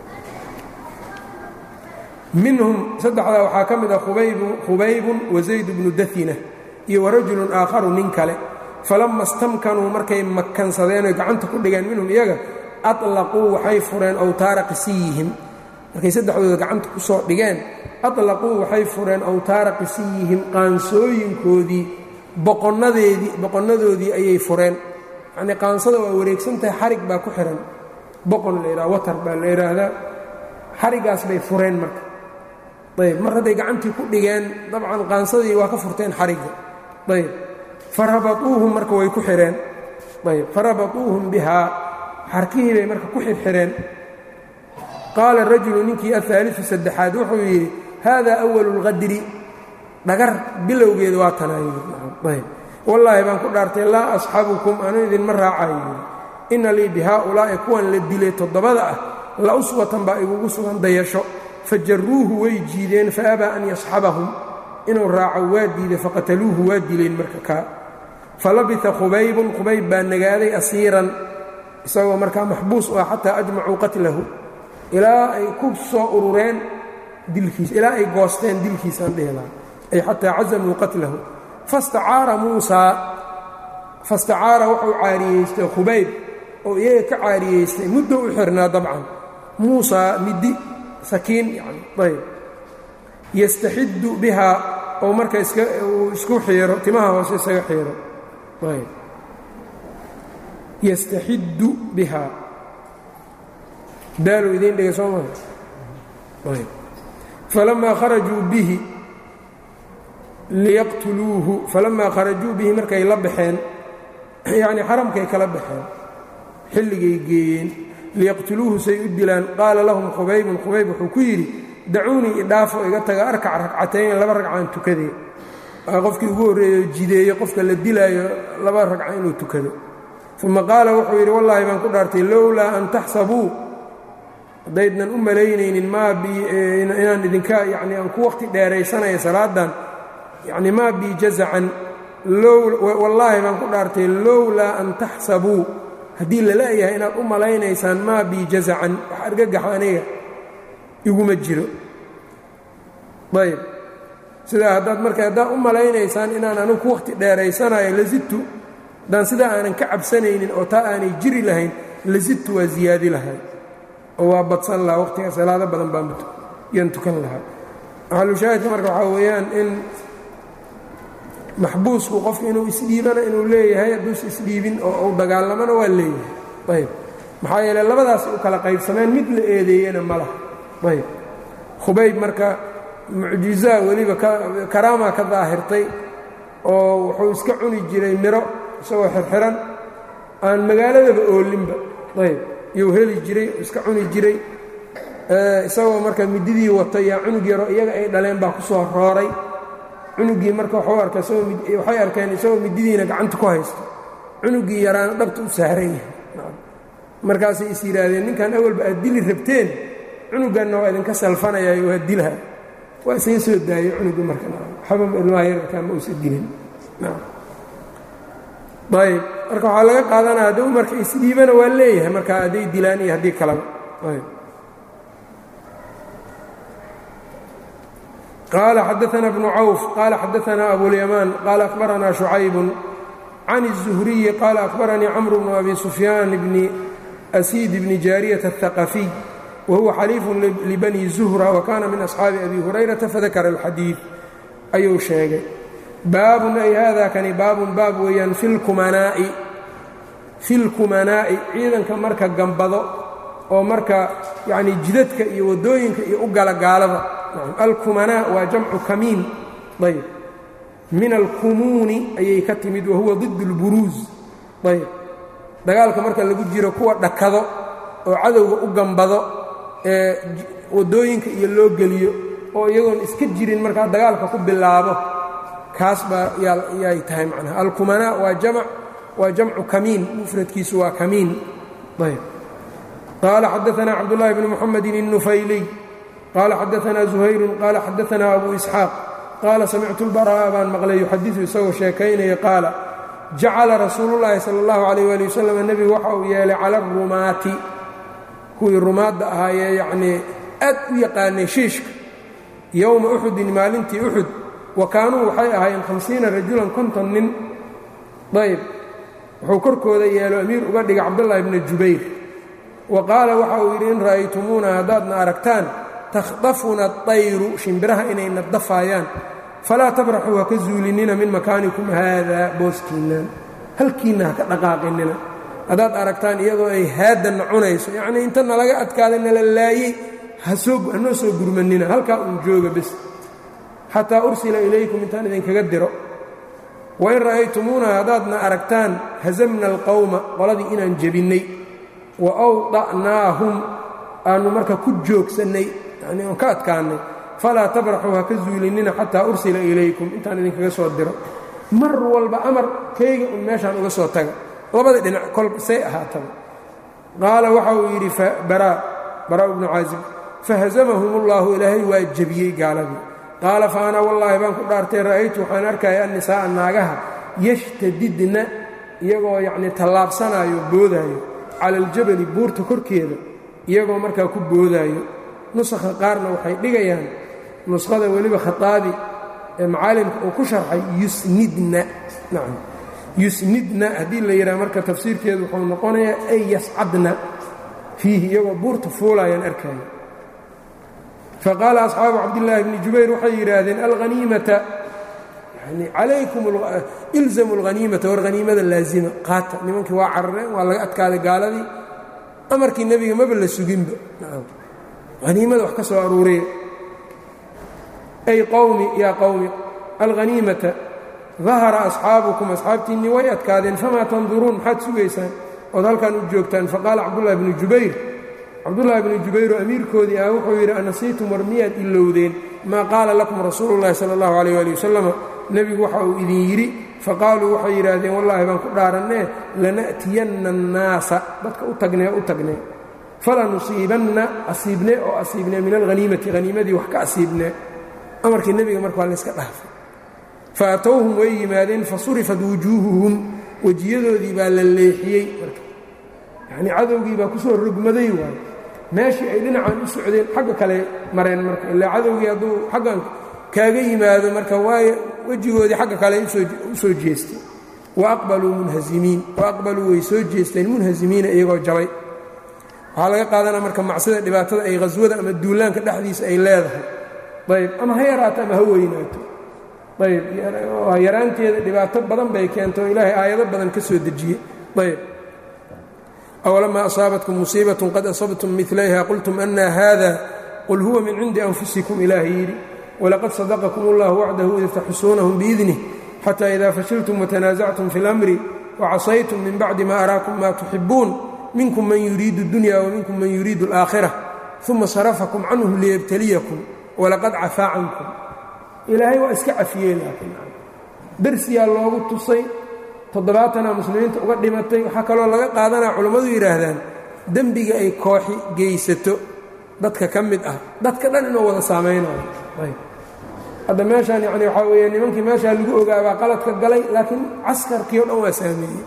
minhum saddexdaa waxaa ka mid ah khubaybun wa zayd bnu dathina iyo warajulun aakharu nin kale falamma stamkanuu markay makansadeen oy gacanta ku dhigeen minhum iyaga aطlaquu waxay fureen awtaara qisiyihim markay saddexdooda gacanta ku soo dhigeen aطlaquu waxay fureen awtaara qisiyihim qaansooyinkoodii boqonnadeedii boqonnadoodii ayay fureen yacnii qaansada waa wareegsan tahay xarig baa ku xihan boqon la yidhaha watar baa la yidhaahdaa xarigaas bay fureen marka ayb mar hadday gacantii ku dhigeen dabcan qaansadii waa ka furteen xarigga ayb farabatuuhum marka way ku xidheen ayb farabatuuhum bihaa xarkihii bay marka ku xirxireen qaala rajulu ninkii ahaaliu saddexaad wuxuu yidhi haadaa awalu اlqadri dhagar bilowgeeda waa tanaayyb wallaahi baan ku dhaartay laa asxabukum anu idinma raacayo inna lii bihaaulaa'i kuwan la dilay toddobada ah la uswatan baa igugu sugan dayasho fajaruuhu way jiideen faabaa an yasxabahum inuu raaco waa diiday faqataluuhu waa dileen marka kaa falabita khubaybun khubayb baa nagaaday asiiran isagoo markaa maxbuus u ah xataa ajmacuu qatlahu ilaa ay ku soo urureen dilkiisa ilaa ay goosteen dilkiisaan dhehilaa ay xataa cazamuu qatlahu fastacaara muusaa fastacaara wuxuu caariyeystay khubayb oo iyaga ka caariyeystay muddo u xirnaa dabcan muusaa middi sakiin yani ayb yastaxiddu bihaa oo marka uu isku xiiro timaha hoose isaga xiiro ayb yastaxiddu bihaa daaluu idiin dhigay soo maa falamaa kharajuu bihi liyaqtuluuhu falamaa kharajuu bihi markay la baxeen yacnii xaramkay kala baxeen xilligay geeyeen liyaqtuluuhu say u dilaan qaala lahum khubaybun khubayb wuxuu ku yidhi dacuunii idhaafo iga taga arkac ragcatayn laba ragcaan tukadee waa qofkii ugu horreeyo jideeye qofka la dilaayo laba ragca inuu tukado uma qaala wuxuu yidhi wallaahi baan ku dhaartay lowlaa an taxsabuu haddaydnan u malaynaynin maa bi inaan idinka yacnii aan ku waqti dheeraysanaya salaadan yacni maa bii jazacan wallaahi baan ku dhaartay lowlaa an taxsabuu haddii laleeyahay inaad u malaynaysaan maa bii jazacan wax argagax aniga iguma jiro ayb sidaa haddaad marka haddaad u malaynaysaan inaan anigu ku waqti dheeraysanayo lazidtu haddaan sidaa aanan ka cabsanaynin oo taa aanay jiri lahayn lazidtu waa ziyaadi lahay oo waa badsan lahaa waqtiga salaado badan baan yaan tukan lahaa maxalushaahidka marka waxaa weeyaan in maxbuusku qofku inuu isdhiibana inuu leeyahay hadduusa isdhiibin oo uu dagaalamana waa leeyahay ayb maxaa yeele labadaas u kala qaybsameen mid la eedeeyena ma laha ayb khubayb marka mucjizaa weliba karaamaa ka daahirtay oo wuxuu iska cuni jiray miro isagoo xirxiran aan magaaladaba oolinba ayb iyuu heli jiray iska cuni jiray isagoo marka mididii wato yaa cunug yaro iyaga ay dhaleen baa ku soo rooray cunugii marka waxuu arka waxay arkeen isagoo mididiina gacanta ku haysto cunugii yaraana dhabta u saaran yahay markaasay is yidhaahdeen ninkan awalba aad dili rabteen cunuganna waa idinka salfanayaayo waa dilha waa isaga soo daayey cunugii marka waxba ilmaha yararkaa ma uusa dilin ayb marka waxaa laga qaadanaya hadduu marka isdhiibana waa leeyahay marka hadday dilaan iyo haddii kalaba ayb qال xdثna بن cوف qال xdثna أبواليمان qال أخبرna شhuعayب عن الزهري qال أخبرنيi cمر بن أbي سفyان بن أسيد بن جاaryة الثقفي وهuوa xليiف لبني زهرة وkاna min أصحاabi أbي هuريرaةa fذakر الxadيiث ayuu sheegay baabun ay hada kani baabun baab weeyaan fi اlkumanaa'i ciidanka marka gambado oo marka yani jidadka iyo wadooyinka iyo u gala gaalada alkumanaa waa jamcu kamiin ayb min alkumuuni ayay ka timid wahuwa ضid اlburuuz ayb dagaalka marka lagu jiro kuwa dhakado oo cadowga u gambado ee wadooyinka iyo loo geliyo oo iyagoon iska jirin markaa dagaalka ku bilaabo kaas baa yay tahay macnaha alkumanaa waa jamc waa jamcu kamiin mufradkiisu waa kamiin ayb qaala xadaثna cabdالlahi bn mxamedi الnufayliy qال xadaثna زuhayru qala xadaثna abu isxaaq qaala samictu اlbaraa'a baan maqlay yuxadiثu isagoo sheekaynaya qaala jacala rasuulu اllaahi salى اllahu عalيh ali wasalam nebigu waxa uu yeelay cala اrumaati kuwii rumaadda ahaayee yacnii aad u yaqaanay shiishka yowma uxudin maalintii uxud wa kaanuu waxay ahaayeen hamsiina rajulan konton nin ayb wuxuu korkooda yeelo amiir uga dhigay cabdullahi bna jubayr wa qaala waxa uu yidhi in ra'aytumuuna haddaadna aragtaan takhdafuna aطayru shimbiraha inayna dafaayaan falaa tabraxuu ha ka zuulinina min makaanikum haadaa booskiinnan halkiinna ha ka dhaqaaqinina haddaad aragtaan iyadoo ay haaddanna cunayso yacnii inta nalaga adkaada nala laayey hanoo soo gurmanina halkaa uun jooga bes xataa ursila ilaykum intaan idinkaga diro wain ra'aytumuuna haddaadna aragtaan hasamna alqowma qoladii inaan jebinnay wa awda'naahum aannu marka ku joogsannay yani oon ka adkaannay falaa tabraxuu ha ka zuulinina xataa ursila ilaykum intaan idinkaga soo diro mar walba amar kayga un meeshaan uga soo taga labada dhinac kolba say ahaataba qaala waxa uu yidhi baraa baraa bnu caazib fahazamahum ullahu ilaahay waa jebiyey gaaladii qaala fa ana wallaahi baan ku dhaartay ra'aytu waxaan arkaya annisaa'a naagaha yashtadidna iyagoo yacnii tallaabsanaayo boodaayo cala aljabali buurta korkeeda iyagoo markaa ku boodaayo nusakha qaarna waxay dhigayaan nuskhada weliba khataabi ee macaalimka uu ku sharxay yusnidna nacam yusnidna haddii la yidhaha marka tafsiirkeedu wuxuu noqonayaa ay yascadna fiihi iyagoo buurta fuulaayaan arkaya faqaala asxaabu cabdillaahi bni jubayr waxay yidhaahdeen alhaniimata yani calaykum ilzamu alhaniimata war haniimada laazima qaata nimankii waa carareen waa laga adkaaday gaaladii amarkii nebiga maba la suginba haniimada wax ka soo aruuriya ay qowmi yaa qowmi alhaniimata dahara asxaabukum asxaabtiinnii way adkaadeen famaa tanduruun maxaad sugaysaan ood halkan u joogtaan faqaala cabdullahi bnu jubayr cabdullaahi bnu jubayro amiirkoodii ah wuxuu yidhi anasiitum war miyaad ilowdeen maa qaala lakum rasuulu llahi sala allahu calayh ali wasalama nebigu waxa uu idin yidhi faqaaluu waxay yidhaahdeen wallaahi baan ku dhaarannee lana'tiyanna annaasa dadka u tagnee u tagnee falanusiibanna asiibnee oo asiibnee min alhaniimati haniimadii wax ka asiibnee amarkii nebiga marka waa layska dhaafay fa atowhum way yimaadeen fasurifat wujuuhuhum wejiyadoodii baa la leexiyey marka yacnii cadowgii baa ku soo rogmaday waayo meeshii ay dhinacan u socdeen xagga kale mareen marka ilaa cadowgii hadduu xaggan kaaga yimaado marka waayo wejigoodii xagga kale u soo jeestay wa aqbaluu munhazimiin wa aqbaluu way soo jeesteen munhazimiina iyagoo jabay waxaa laga qaadanaa marka macsida dhibaatada ay khaswada ama duulaanka dhexdiisa ay leedahay ayb ama ha yaraato ama ha weynaato ayb yaraanteeda dhibaato badan bay keento oo ilaahay aayado badan ka soo dejiyey ayb awlamaa asaabatkum musiibatun qad asabtum milayha qultum ana hada qul huwa min cindi anfusikum ilaahay yidhi walaqad sadaqakum اllahu wacdahu id taxusuunahum biidnih xata ida fashiltum watanaasactum fi اlamri wacasaytum min bacdi ma araakum ma tuxibuun minkum man yuriidu اdunya waminkum man yuriidu اlaakhira uma sarafakum canhum liyabtaliyakum walaqad cafaa cankum ilaahay waa iska cafiyey laakiin darsiyaa loogu tusay toddobaatana muslimiinta uga dhimatay waxaa kaloo laga qaadanaa culammadu yidhaahdaan dembiga ay kooxi geysato dadka ka mid ah dadka dhan inuu wada saamaynayo hadda meeshaan yacni waxaa weeye nimankii meeshaa lagu ogaabaa qaladka galay laakiin caskarkii o dhan waa saameeyey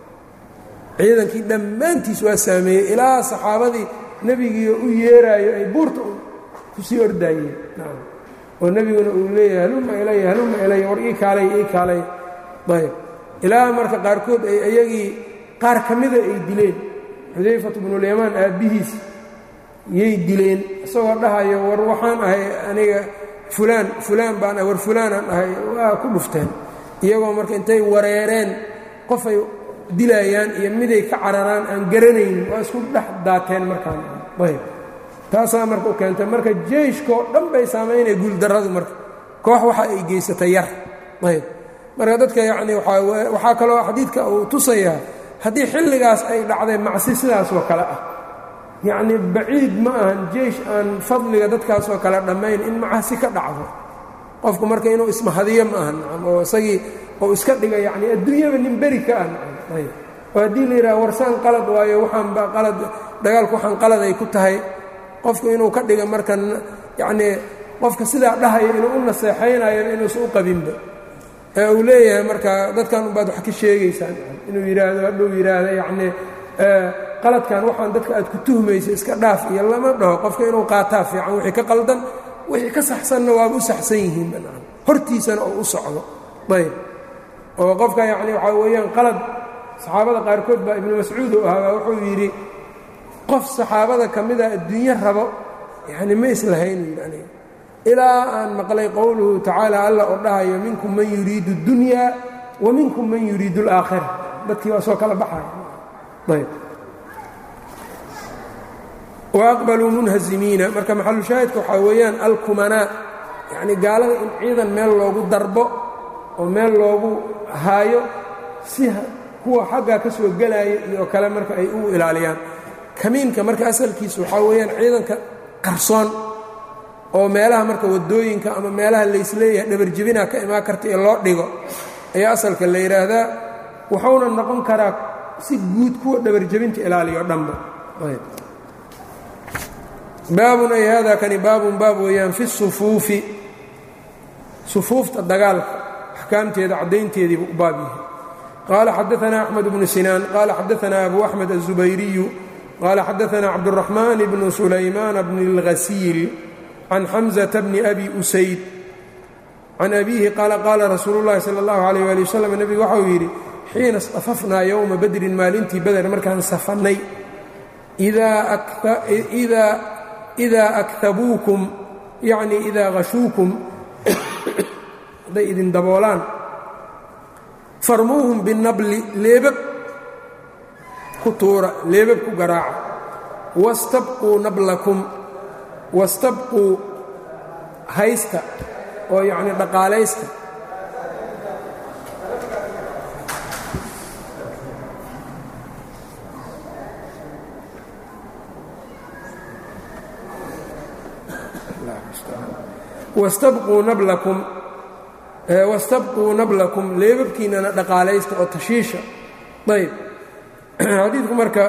ciidankii dhammaantiis waa saameeyey ilaa saxaabadii nebigiio u yeeraayo ay buurta kusii ordaayeen oo nebiguna uu leeyahay haluma ilaya haluma ilaya war ii kaalay ii kaalay ayb ilaa marka qaarkood ay iyagii qaar ka mida ay dileen xudayfatu bnulyamaan aabbihiis yay dileen isagoo dhahayo war waxaan ahay aniga fulaan fulaan baan war fulaanaan ahay waa ku dhufteen iyagoo marka intay wareereen qofay dilayaan iyo miday ka cararaan aan garanaynin waa isku dhex daateen markaan ayb taasaa marka u keentay marka jeyshkoo dhan bay saamaynaya guuldarradu marka koox waxa ay geysatay yar ayb marka dadka yacni waxaa kaloo xadiidka uu tusayaa haddii xilligaas ay dhacday macsi sidaasoo kale ah yacni baciid ma ahan jeysh aan fadliga dadkaasoo kale dhammayn in macasi ka dhacdo qofku marka inuu ismahadiyo ma ahan oo isagii oo iska dhiga yacni adduunyaba nin beri ka ah ayb oo haddii la yidhaha warsaan qalad waayo waxaanba qalad dagaalku waxaan qalad ay ku tahay qofku inuu ka dhiga marka yacnii qofka sidaa dhahaya inuu u naseexaynayo inuusan u qabinba ee uu leeyahay marka dadkan unbaad wax ka sheegaysaan inuu yidhaahdo hadhuu yidhaahdo yacnii qaladkan waxaan dadka aad ku tuhmaysa iska dhaaf iyo lama dhaho qofka inuu qaataa fiican wixii ka qaldan wixii ka saxsanna waaba u saxsan yihiin banaan hortiisana oo u socdo ayb oo qofka yacni waxaa weeyaan qalad saxaabada qaarkood baa ibnu mascuud uu ahaabaa wuxuu yidhi qof saxaabada ka mida adduunyo rabo yacni ma islahayn yidhi aniga ilaa aan maqlay qowluhu tacaala alla oo dhahayo minkum man yuriidu اddunya wa minkum man yuriidu اlaakhira dadkii waa soo kala baxaya ayb waaqbaluu munhazimiina marka maxalushaahidka waxaa weeyaan alkumanaa yacni gaalada in ciidan meel loogu darbo oo meel loogu haayo si kuwa xaggaa ka soo gelaya iyo kale marka ay u ilaaliyaan kamiinka marka asalkiisu waxaa weeyaan ciidanka qarsoon oo meelaha marka waddooyinka ama meelaha laysleeyahay dhabarjebinaa ka imaan karta ee loo dhigo ayaa asalka la yidhaahdaa wuxuuna noqon karaa si guud kuwa dhabarjebinta ilaaliyo dhanba baabun ay hada kani baabun baab weeyaan fi sufuufi sufuufta dagaalka axkaamteeda caddaynteediibu u baab yahay qaala xadaanaa axmed bnu sinaan qaala xadaanaa abu axmed aلzubayriyu qaala xadaanaa cabduraxmaan bnu sulaymaan bni اlghasiil can xamزة bni abi usayd can abiihi qaala qaala rasuulu اllahi salى اllahu عalيh ali waslm nebigu waxau yidhi xiina istafafnaa yowma badrin maalintii beder markaan safannay idaa aktabuukum yacni idaa hashuukum hadday idin daboolaan farmuuhum binabli leebab ku tuura leebab ku garaaca wastabquu nablakum wastabquu haysta oo yacni dhaqaalaysta wastabquu nablakum wastabquu nablakum leebabkiinana dhaqaalaysta oo tashiisha ayb xadiidku marka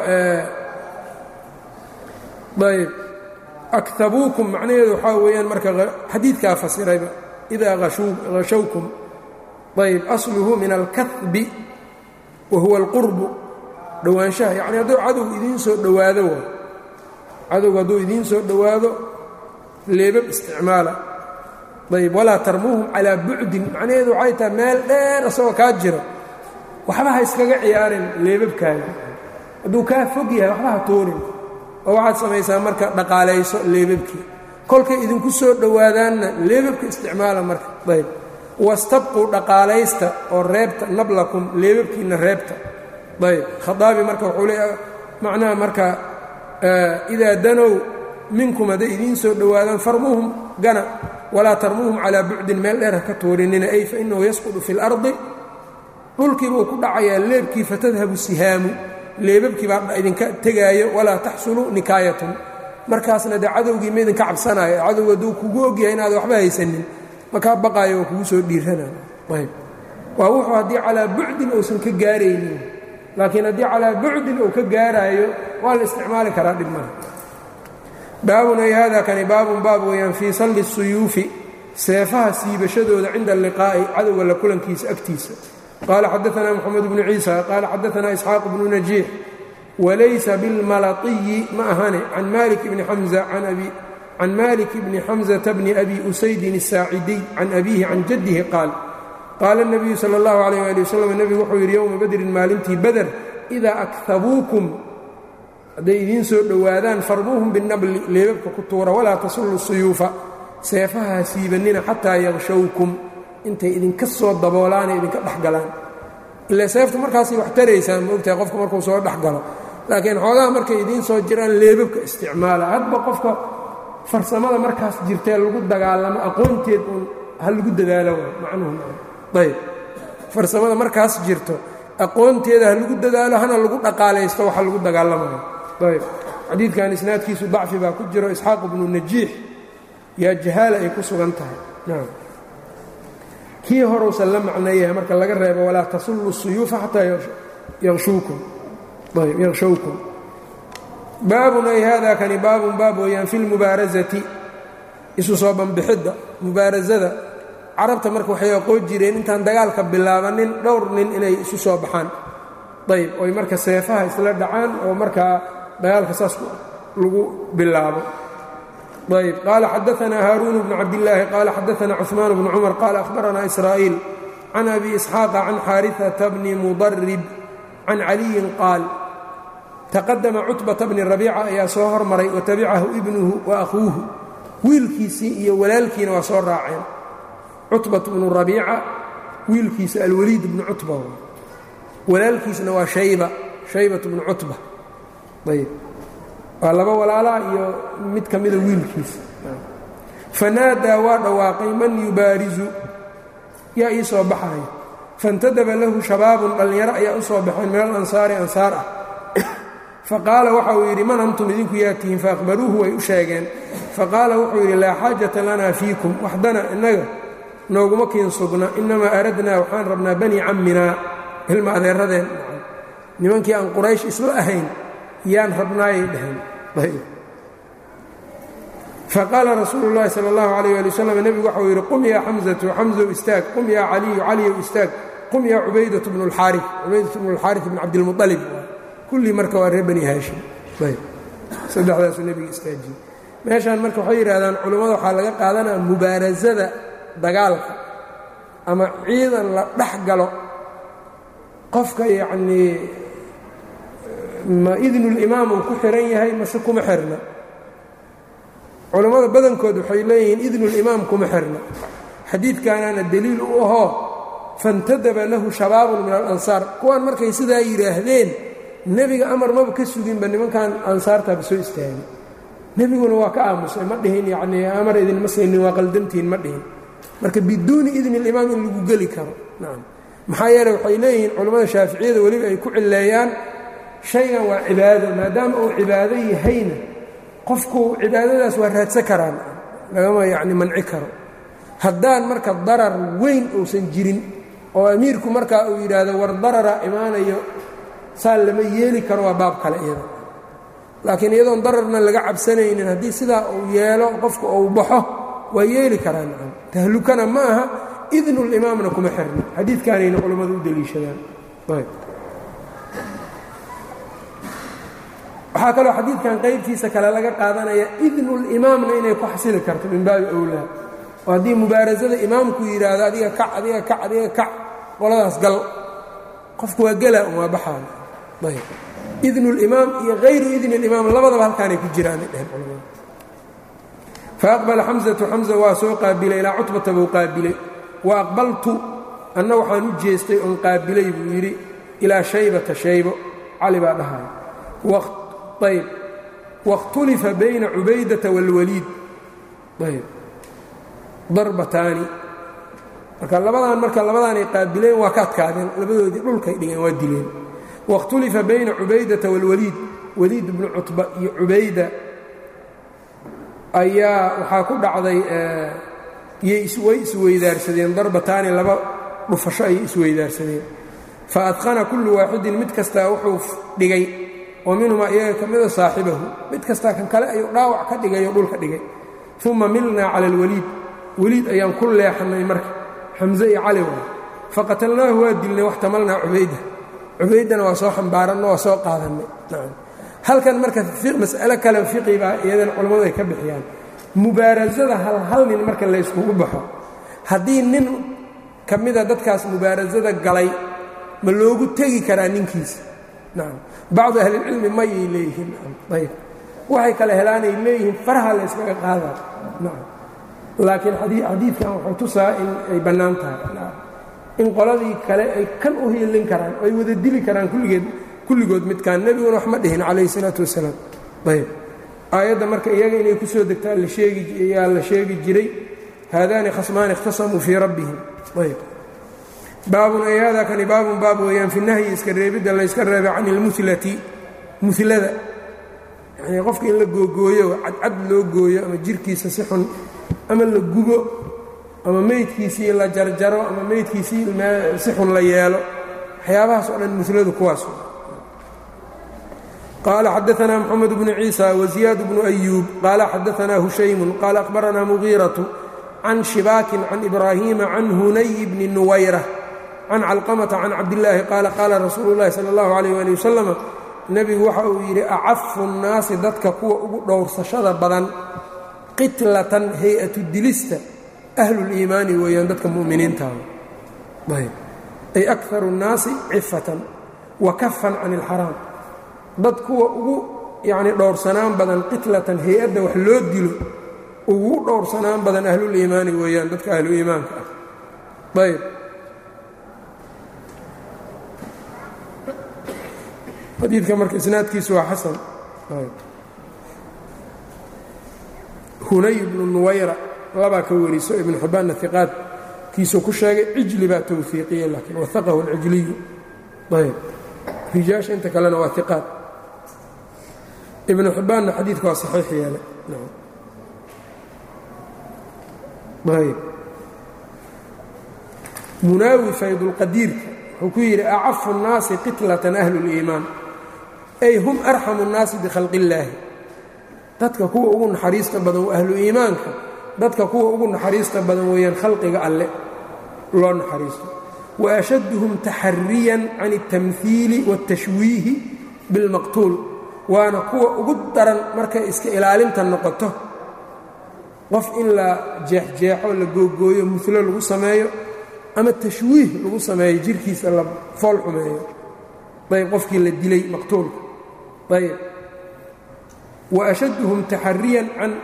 ayb akhabuukum macnaheedu waxaa weeyaan marka xadiidkaa fasirayba idaa hashawkum ayb asluhu min alkahbi wa huwa alqurbu dhowaanshaha yacni hadduu cadow idiin soo dhowaado waa cadowgu hadduu idiin soo dhowaado leebab isticmaala ayb walaa tarmuuhum calaa bucdin macnaheedu waxay tahay meel dheer asagoo kaa jiro waxba ha iskaga ciyaarin leebabkaaga hadduu kaa fog yahay waxba ha tuurin oo waxaad samaysaa marka dhaqaalayso leebabkii kolkay idinku soo dhowaadaanna leebabka isticmaala marka ayb wastabquu dhaqaalaysta oo reebta nablakum leebabkiinna reebta ayb khaaabi marka wuxuu le macnaha marka idaa danow minkum hadday idiin soo dhowaadaan farmuuhum gana walaa tarmuuhum calaa bucdin meel dheer ha ka tuurinina ay fa innahu yasqudu fi اlardi dhulkii buu ku dhacayaa leebkii fatadhabu sihaamu leebabkii baa idinka tegaayo walaa taxsulu nikaayatun markaasna dee cadowgii ma idinka cabsanaayo cadowg hadduu kugu ogyahay inaad waxba haysanin makaa baqaayo oo kugu soo dhiiranayo ayb waa wuxuu haddii calaa bucdin uusan ka gaaraynin laakiin haddii calaa bucdin uu ka gaaraayo waa la isticmaali karaa dhib male baabun ay hada kani baabun baab weeyaan fii salli suyuufi seefaha siibashadooda cinda alliqaa'i cadowga la kulankiisa agtiisa qaala xadaanaa moxamed bnu ciisa qaala xadaanaa isxaaq bnu najiix walaysa bilmalatiyi ma ahane can malik bni xamza can malik bni xamzata bni abi usaydin الsaacidiy can abiihi can jaddihi qaal qaala الnabiyu salى اllahu alayh ali wasalam nebigu wuxuu yidhi yowma badrin maalintii bader idaa akhabuukum hadday idiin soo dhowaadaan farmuuhum binabli leebabka ku tuura walaa tasullu suyuufa seefaha siibannina xataa yaqshowkum intay idinka soo daboolaanay idinka dhexgalaan ila seeftu markaasay wax taraysaan ma ogtahay qofka markuu soo dhexgalo laakiin xoogaha markay idiin soo jiraan leebabka isticmaala hadba qofka farsamada markaas jirtee lagu dagaalamo aqoonteed uun ha lagu dadaalo macnuhu ayb farsamada markaas jirto aqoonteeda ha lagu dadaalo hana lagu dhaqaalaysto waxa lagu dagaalamayo ayb xadiidkan isnaadkiisu dacfi baa ku jiro isxaaq bnu najiix yaa jahaala ay ku sugan tahay nam kii horuusan la macneeyahay marka laga reebo walaa tasullu suyuufa xataa yashowkum ayb yaqshowkum baabun ay hada kani baabun baab weeyaan fi lmubaarazati isu soo banbixidda mubaarasada carabta marka waxay aqoon jireen intaan dagaalka bilaabanin dhowr nin inay isu soo baxaan ayb oy marka seefaha isla dhacaan oo markaa dagaalka saas lagu bilaabo ayb qaala xadaanaa haaruun bnu cabdillaahi qaala xadaanaa cuثmaan bnu cumar qaala ahbaranaa israa'iil can abi isxaaqa can xaariثata bni mudarib can caliyin qaal taqadama cutbata bni rabiica ayaa soo hormaray watabicahu ibnuhu wa akhuuhu wiilkiisii iyo walaalkiina waa soo raaceen cutbat bnu rabiica wiilkiisa alwaliid bnu cutba walaalkiisna waa shayba shaybat bnu cutba ayb waa laba walaalaa iyo mid ka mida wiilkiisa fanaadaa waa dhawaaqay man yubaarizu yaa ii soo baxaya faاntadaba lahu shabaabun dhallinyaro ayaa u soo baxeen min alansaari ansaar ah faqaala waxa uu yidhi man antum idinku yaatihiin faaqbaruuhu way u sheegeen faqaala wuxuu yidhi laa xaajata lanaa fiikum waxdana innaga nooguma kiin sugna inamaa aradnaa waxaan rabnaa bani camminaa ilma adeeradeen nimankii aan quraysh isla ahayn yaan rabnaayay dhaheen faqaala rasuulu llaahi sala allahu alayh ali wasalam nebigu waxau yidhi qum yaa xamsatu xamsow istaag qum yaa caliyu caliyow istaag qum yaa cubaydatu bnu lxaari cubaydatu bnu lxaari bn cabdilmualib kullii marka waa reer bani haashim saddexdaasuu nebiga istaajiyey meeshaan marka waxay yidhahdaan culummada waxaa laga qaadanaya mubaarasada dagaalka ama ciidan la dhex galo qofka yacnii ma idnulimaam uu ku xihan yahay mase kuma xirna culammada badankood waxay leeyihiin idnulimaam kuma xirna xadiidkaanaana deliil u ahoo faاntadaba lahu shabaabun min alansaar kuwaan markay sidaa yidhaahdeen nebiga amar maba ka suginba nimankan ansaartaaba soo istaagay nebiguna waa ka aamusay ma dhihin yacnii amar idinma saynin waa qaldantihin ma dhihin marka biduuni idni اlimaam in lagu geli karo nacam maxaa yeeley waxay leeyihiin culammada shaaficiyada weliba ay ku cileeyaan shaygan waa cibaado maadaama uu cibaado yahayna qofku cibaadadaas waa raadsan karaan lagama yacni manci karo haddaan marka darar weyn uusan jirin oo amiirku markaa uu yidhaahdo war darara imaanayo saa lama yeeli karo waa baab kale iyada laakiin iyadoon dararna laga cabsanaynin haddii sidaa uu yeelo qofku uu baxo waa yeeli karaa nacam tahlukana ma aha idnulimaamna kuma xirna xadiidkaanayna culammadu u deliishadaan waxaa kaloo xadiidkan qaybtiisa kale laga qaadanaya idnulimaamna inay ku xasili karto min baabi owlaa oo haddii mubaarasada imaamku yidhaahdo adiga kac adiga kac adiga kac qoladaas gal qofku waa gelaa un waa baxaan ayb idnu اlimaam iyo hayru idni اlimaam labadaba halkaanay ku jiraanay dheheen culamada faaqbala xamsatu xamsa waa soo qaabilay ilaa cutbata buu qaabilay wa aqbaltu anna waxaan u jeestay oon qaabilay buu yidhi ilaa shaybata shaybo cali baa dhahay ayb waاkhtulifa bayna cubaydata wاlwaliid ayb darbataani marka labadan marka labadaanay qaabileen waa ka adkaadeen labadoodii dhulkay dhigeen waa dileen waاkhtulifa bayna cubaydata wاlwaliid waliid bnu cutba iyo cubayda ayaa waxaa ku dhacday way isweydaarsadeen darbataani laba dhufasho ayay isweydaarsadeen faadqana kullu waaxidin mid kastaa wuxuu dhigay oo minhumaa iyaga ka mida saaxibahu mid kastaa kan kale ayuu dhaawac ka dhigay oo dhulka dhigay uma milnaa cala alwaliid weliid ayaan ku leexannay marka xamse iyo cali waay faqatalnaahu waa dilnay waxtamalnaa cubayda cubaydana waa soo xambaaranno waa soo qaadannay halkan marka mas'alo kale fiqi baa iyadana culammadu ay ka bixiyaan mubaarasada hal hal nin marka layskugu baxo haddii nin ka mida dadkaas mubaarasada galay ma loogu tegi karaa ninkiisa nacam bacdu ahlilcilmi mayay leeyihiin ayb waxay kale helaanay leeyihiin faraha layskaga qaadaa nacam laakiin xadiidkan wuxuu tusaa in ay bannaan tahay in qoladii kale ay kan u hiilin karaan ay wada dili karaan kulligeed kulligood midkaan nebiguna wax ma dhihin calayhi salaatu wasalaam ayb aayadda marka iyaga inay ku soo degtaan lasheegiyaa la sheegi jiray haadaani khasmaani ikhtasamuu fii rabbihim ayb baabun ay haadaa kani baabun baab weeyaan fi nahyi iska reebidda layska reebay can ilmulati mulada yanii qofka in la googooyo cadcad loo gooyo ama jirkiisa si xun ama la gubo ama meydkiisii la jarjaro ama meydkiisii si xun la yeelo waxyaabahaas oo dhan muladu kuwaas qaala xadaanaa mxamed bnu ciisa waziyaad bnu ayuub qaala xadaanaa hushaymun qaala akhbaranaa mugiiratu can shibaakin can ibraahiima can hunay bni nuwayra can calqamata can cabdillaahi qaala qaala rasuulu llahi sala allahu alayh ali wasalam nebigu waxa uu yidhi acafu nnaasi dadka kuwa ugu dhowrsashada badan qitlatan hay-atu dilista ahluliimaani weeyaan dadka mu'miniintaada ayb ay akaru nnaasi cifatan wa kafan can ilxaraam dad kuwa ugu yacnii dhowrsanaan badan qitlatan hay-adda wax loo dilo ugu dhowrsanaan badan ahluliimaani weeyaan dadka ahlu iimaanka ah ayb xadiidka marka isnaadkiisu waa xasan hunay ibnu nuwayra labaa ka wariso ibnu xibbaanna iqaadkiisuu ku sheegay cijli baa towfiiqiye laakiin waaqahu alcijliyu ayb rijaasha inta kalena waa iqaad ibnu xibbaanna xadiidka waa saxiix yeelay ayb munaawi faydulqadiirka wuxuu ku yidhi acafu الnaasi qitlatan ahlu اliimaan ay hum arxamu الnaasi bikhalqi illaahi dadka kuwa ugu naxariista badan ahlu iimaanka dadka kuwa ugu naxariista badan weeyaan khalqiga alle loo naxariisto wa ashadduhum taxariyan can الtamhiili wاtashwiihi biاlmaqtuul waana kuwa ugu daran markay iska ilaalinta noqoto qof in la jeexjeexo la googooyo mulo lagu sameeyo ama tashwiih lagu sameeyo jirkiisa la fool xumeeyo ayb qofkii la dilay maqtuulka ayb wa ashadduhum taxariyan can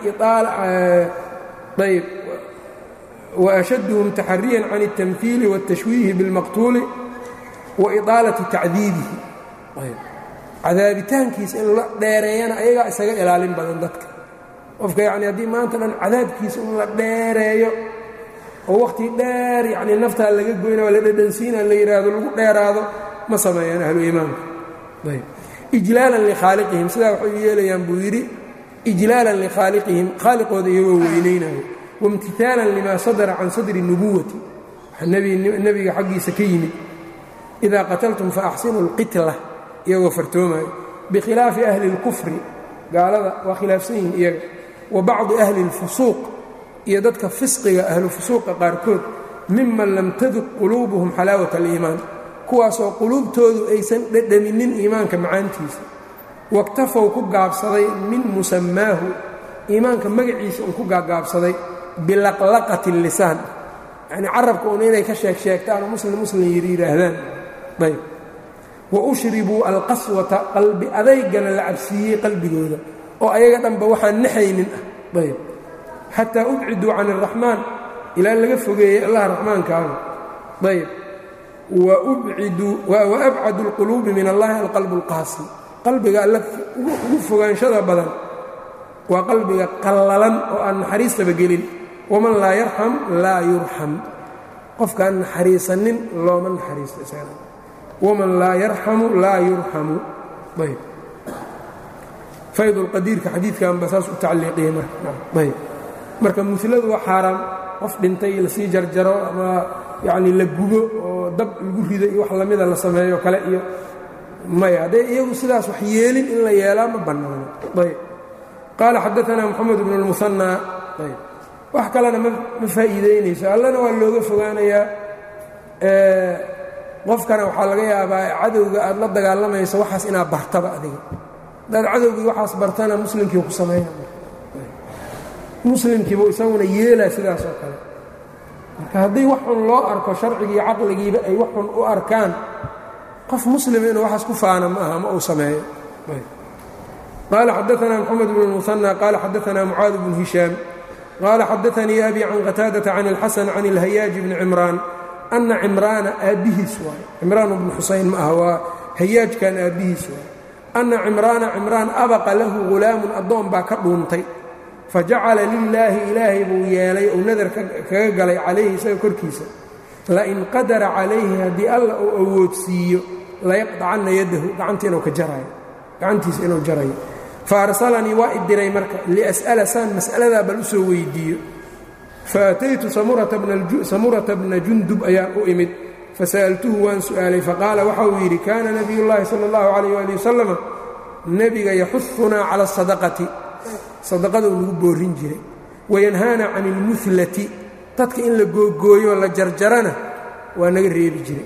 ayb wa ashadduhum taxariyan can الtamhiili wالtashwiihi biاlmaqtuuli wa iطaalati tacdiibihi ayb cadaabitaankiisa in la dheereeyana ayagaa isaga ilaalin badan dadka qofka yacni haddii maanta dhan cadaabkiisa in la dheereeyo oo wakhti dheer yacni naftaa laga goyna waa la dhadhansiina la yidhaahdo lagu dheeraado ma sameeyaan ahlu iimaanka ayb ijlaalan likhaaliqihim sidaa waxay yeelayaan buu yidhi ijlaalan likhaaliqihim khaaliqooda iyagoo weynaynayo waimtihaalan limaa sadara can sadri nubuwati nebiga xaggiisa ka yimid idaa qataltum faaxsinuu اlqitla iyagoo fartoomayo bikhilaafi ahli اlkufri gaalada waa khilaafsan yihin iyaga wa bacdi ahli اlfusuuq iyo dadka fisqiga ahlu fusuuqa qaarkood miman lam taduq quluubuhum xalaawat اliimaan kuwaasoo quluubtoodu aysan dhedhaminin iimaanka macaantiisa waktafow ku gaabsaday min musamaahu iimaanka magaciisa un ku gaagaabsaday bilaqlaqati lisaan yacnii carabka un inay ka sheeg sheegtaan oo muslim muslim yidhi yidhaahdaan ayb wa ushribuu alqaswata qalbi adaygana la cabsiiyey qalbigooda oo ayaga dhanba waxaan naxaynin ah ayb xataa ubciduu can araxmaan ilaa laga fogeeyey allah raxmaankaaba ayb wa abcadu اlquluubi min allahi alqalbu اlqaasi qalbiga alle ugu fogaanshada badan waa qalbiga qallalan oo aan naxariistaba gelin waman laa yarxam laa yurxam qofkaan naxariisanin looma naxariisto isaga waman laa yarxamu laa yurxamu ayb faydulqadiirka xadiidkanba saas u tacliiqiyey marayb marka muladu waa xaaraam qof dhintay lasii jarjaro ama yacni la gubo oo dab lagu rido iyo wax lamida la sameeyo kale iyo maya hadday iyagu sidaas wax yeelin in la yeelaa ma bannaano ayb qaala xadaanaa moxamed bnu اlmuhanaa ayb wax kalena ma faa'iideynayso allana waa looga fogaanayaa qofkana waxaa laga yaabaa cadowga aad la dagaalamayso waxaas inaad bartaba adiga hadaad cadowgii waxaas bartana muslimkii ku sameeya muslimkiibu isaguna yeelaa sidaas oo kale marka haddii wax xun loo arko sharcigii caqligiiba ay wax xun u arkaan qof muslima inuu waxaas ku faana ma aha ma uu sameeyo qaala xadaanaa moxamed bn اlmuhanى qaala xadaanaa mucaad bnu hishaam qaala xadaanii abi can qataadata can اlxasan can اlhayaaji bni cimraan ana cimraana aabbihiis waayo cimraan bnu xusayn ma aha waa hayaajkan aabbihiis waayo ana cimraana cimraan abaqa lahu ghulaamun addoon baa ka dhuuntay fajacala lilaahi ilaahay buu yeelay ou nadar kaga galay calayhi isaga korkiisa lain qadara calayhi haddii alla uu awoodsiiyo layaqdacanna yadahu gacanta inuu ka jarayo gacantiisa inuu jarayo fa arsalanii waa i diray marka lias'ala saan mas'aladaa bal u soo weydiiyo faataytu samurata bna jundub ayaan u imid fasa'altuhu waan su'aalay faqaala waxa uu yidhi kaana nabiyullaahi sala allahu calayh waali wasalama nebiga yaxuunaa cala asadaqati sadaqaduu nagu boorin jiray wayanhaana can ilmuhlati dadka in la googooyo la jarjarana waa naga reebi jiray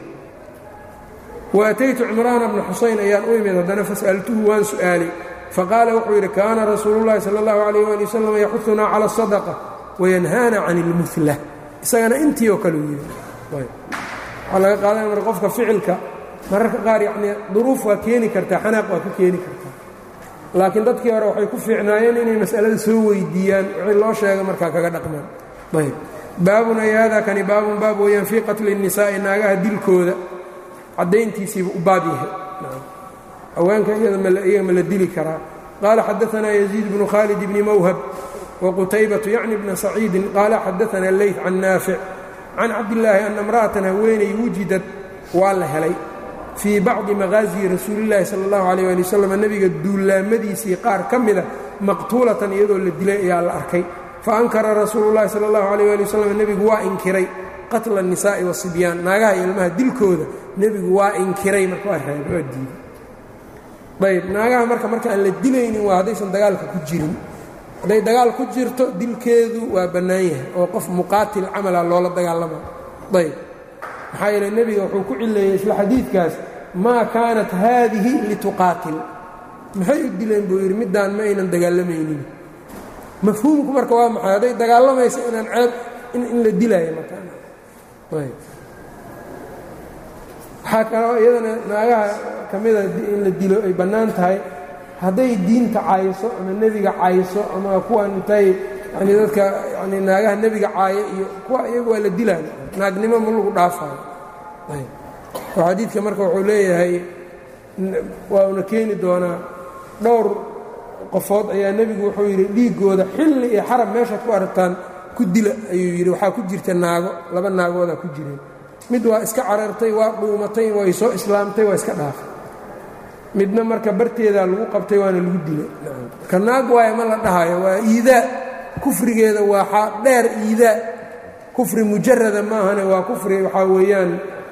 wa ataytu cimraana bna xusayn ayaan u imid haddana fas'altuhu waan su'aalay faqaala wuxuu yidhi kaana rasuulullahi sala allahu calayh waali wasalam yaxuunaa cala asadaqa wayanhaana can ilmuhla isagana intii oo kale u yidhi waxaa laga qaadanaya marka qofka ficilka mararka qaar yacnii duruuf waa keeni kartaa xanaaq waa ka keeni kartaa laakiin dadkii hore waxay ku fiicnaayeen inay mas'alada soo weydiiyaan wixii loo sheega markaa kaga dhaqmaan ayb baabun ay haadaa kani baabun baab weeyaan fii qatli الnisaa'i naagaha dilkooda caddayntiisiiba u baab yahay haweenka iyaga ma la dili karaa qaala xadaanaa yaziid bnu khaalid bni mawhab wqutaybatu yacni bna saciidin qaala xadaana leyt can naafic can cabdillaahi ana imra'atan haweenay wujidad waa la helay fii bacdi maqaasiyi rasuulillaahi sala allahu calayh ali wasalam nebiga duulaamadiisii qaar ka mida maqtuulatan iyadoo la dilay ayaa la arkay fa ankara rasuulu llahi sala allahu calayh ali wasalam nebigu waa inkiray qatla annisaa'i wasibyaan naagaha iyo ilmaha dilkooda nebigu waa inkiray marka waa reebay waa diiday ayb naagaha marka marka aan la dilaynin waa haddaysan dagaalka ku jirin hadday dagaal ku jirto dilkeedu waa bannaan yahay oo qof muqaatil camala loola dagaalama ayb maxaa yeele nebiga wuxuu ku cileeyey isla xadiidkaas maa kaanat haadihi lituqaatil maxay u dileen buu yidhi middaan ma aynan dagaalamaynin mafhuumku marka waa maxay hadday dagaalamaysa inaan ceeb in la dilaayo markaayb waxaa kaloo iyadana naagaha ka mida in la dilo ay bannaan tahay hadday diinta cayso ama nebiga cayso ama kuwan intay yani dadka yani naagaha nebiga caayo iyo kuwa iyagu waa la dilaayo naagnimo ma lagu dhaafayo oo xadiidka marka wuxuu leeyahay wauna keeni doonaa dhowr qofood ayaa nebigu wuxuu yidhi dhiiggooda xilli iyo xarab meeshaad ku aragtaan ku dila ayuu yidhi waxaa ku jirta naago laba naagoodaa ku jireen mid waa iska carartay waa dhuumatay way soo islaamtay waa iska dhaafay midna marka barteedaa lagu qabtay waana lagu dilay marka naag waaye ma la dhahayo waa iidaa kufrigeeda waa dheer iidaa kufri mujarada maahane waa kufri waxaa weeyaan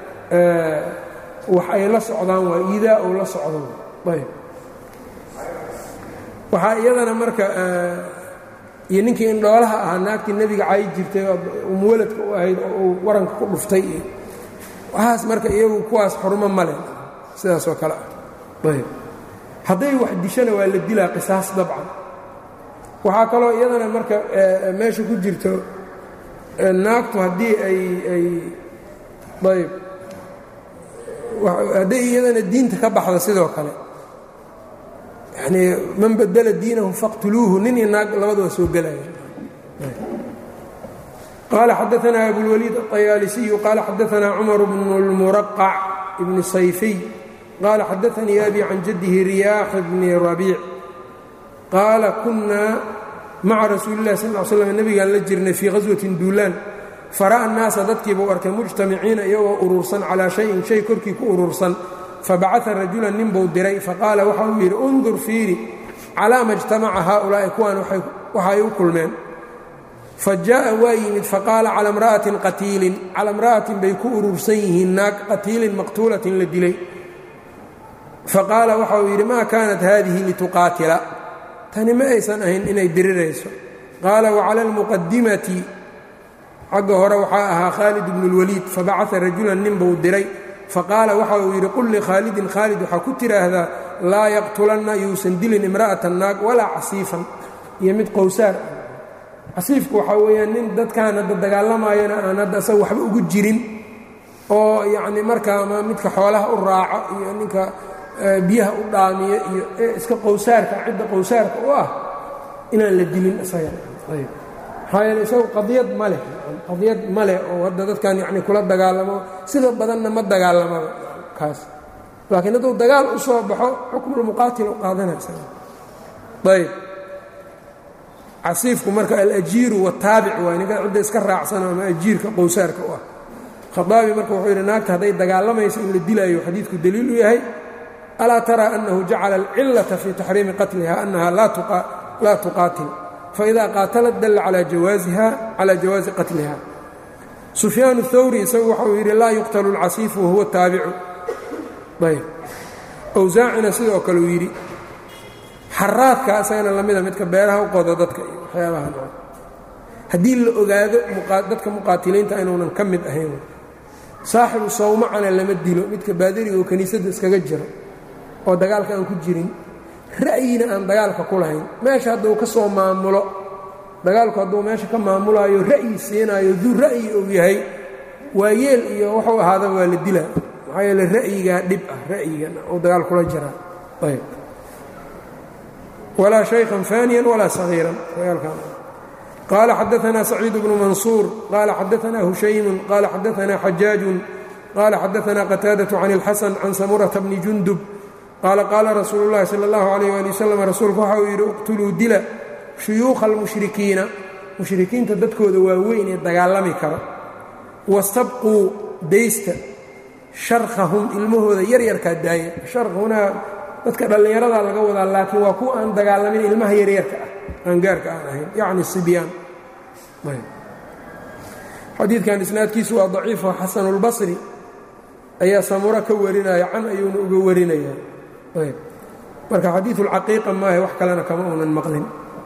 wax ay la socdaan waa iidaa ou la socdo ayb waxaa iyadana marka iyo ninkii indhoolaha ahaa naagtii nebiga cayi jirtay umuwaladka u ahayd oo uu waranka ku dhuftay iyo waxaas marka iyagu kuwaas xurmo male sidaas oo kale ah ayb hadday wax dishana waa la dilaa qisaas dabcan waxaa kaloo iyadana marka meesha ku jirto naagtu haddii ay ay ayb hadday iyadana diinta ka baxda sidoo kale yanii man badela diinahu faqtuluuhu nin iyo naag labada waa soo gelaya qaala xadaanaa abulwaliid aطayaalisiyu qaala xadaanaa cumar bnu اlmuraqac ibni sayfiy qaala xadaanii abi can jaddihi riyaax bni rabiic qaala kunaa maca rasuuli اlah sal l slam nebigaan la jirnay fii ghaswatin duulaan fara'a annaasa dadkiibuu arkay mujtamiciina iyagoo urursan calaa shayin shay korkii ku urursan fabacaa rajulan ninbuu diray faqaala waxa uu yidhi undur fiiri calaa ma ijtamaca haaulaa'i kuwaan waxa ay u kulmeen fa jaa'a waa yimid faqaala cala imra'atin qatiilin cala imra'atin bay ku urursan yihiin naag qatiilin maqtuulatin la dilay faqaala waxa uu yidhi maa kaanat haadihi lituqaatila tani ma aysan ahayn inay dirirayso qaala wacala almuqadimati xagga hore waxaa ahaa khaalid bnu اlwaliid fabacaa rajulan nin buu diray faqaala waxa uu yidhi qul likhaalidin khaalid waxaa ku tidhaahdaa laa yaqtulanna yuusan dilin imra'atan naag walaa casiifan iyo mid qowsaar ah casiifku waxaa weeyaan nin dadkan hadda dagaalamayana aan hadda asaga waxba ugu jirin oo yacni markaa ama midka xoolaha u raaco iyo ninka biyaha u dhaamiyo iyo iska qowsaarka cidda qowsaarka u ah inaan la dilin isaga maxaa yeele isagu qadiyad ma leh qadiyad ma leh oo hadda dadkan yacni kula dagaalamo sida badanna ma dagaalamaba kaas laakiin hadduu dagaal u soo baxo xukmulmuqaatil u qaadanaysa ayb casiifku marka alajiiru wataabic waay ninka cidda iska raacsano ama ajiirka qowsaarka u ah khaaabi marka wuxuu yidhi naagta hadday dagaalamayso in la dilaayo xadiidku daliil u yahay alaa taraa annahu jacala alcillata fii taxriimi qatliha annaha laa tuqaatil faida qaatalat dalla calaa jawaazi qatliha sufyaan اthawri isagu waxa uu yidhi laa yuqtalu اlcasiifu wahuwa taabicu ayb awsaacina sidoo kale uu yidhi xaraadka isagana lamida midka beeraha u qodo dadka iyo waxyaabaha noo haddii la ogaado dadka muqaatiliinta inuunan ka mid ahayn saaxibu sawmacana lama dilo midka baadiriga oo kiniisadda iskaga jiro oo dagaalka aan ku jirin ra'yina aan dagaalka ku lahayn meesha hadduu ka soo maamulo dagaalku hadduu meesha ka maamulaayo ra'yi siinaayo duu ra'yi uu yahay waa yeel iyo wuxuu ahaada waa la dilaa maxaa yeele ra'yigaa dhib ah ra'yigan uu dagaal kula jiraa ayb walaa shaykhan faaniyan walaa sagiiran dagaalkan qaala xadaanaa saciid bnu mansuur qaala xadaanaa hushaymun qaala xadaanaa xajaajun qaala xadaanaa qataadaة can اlxasan can samurata bni jundub qaala qaala rasuulu اllahi salى اllahu alayh ali wasalam rasuulku waxa uu yidhi iqtuluu dila shuyuukha almushrikiina mushrikiinta dadkooda waaweyn ee dagaalami karo wastabquu daysta sharkhahum ilmahooda yaryarkaa daaya sharkhunaa dadka dhallinyaradaa laga wadaa laakiin waa kuwa aan dagaalamin ilmaha yaryarka ah qaangaarka aan ahayn yacni sibyaan xadiidkan isnaadkiisu waa daciifo xasanulbasri ayaa samuro ka warinaya can ayuuna uga warinaya marka xadiiulcaqiiqa maahe wax kalena kama uunan maqlin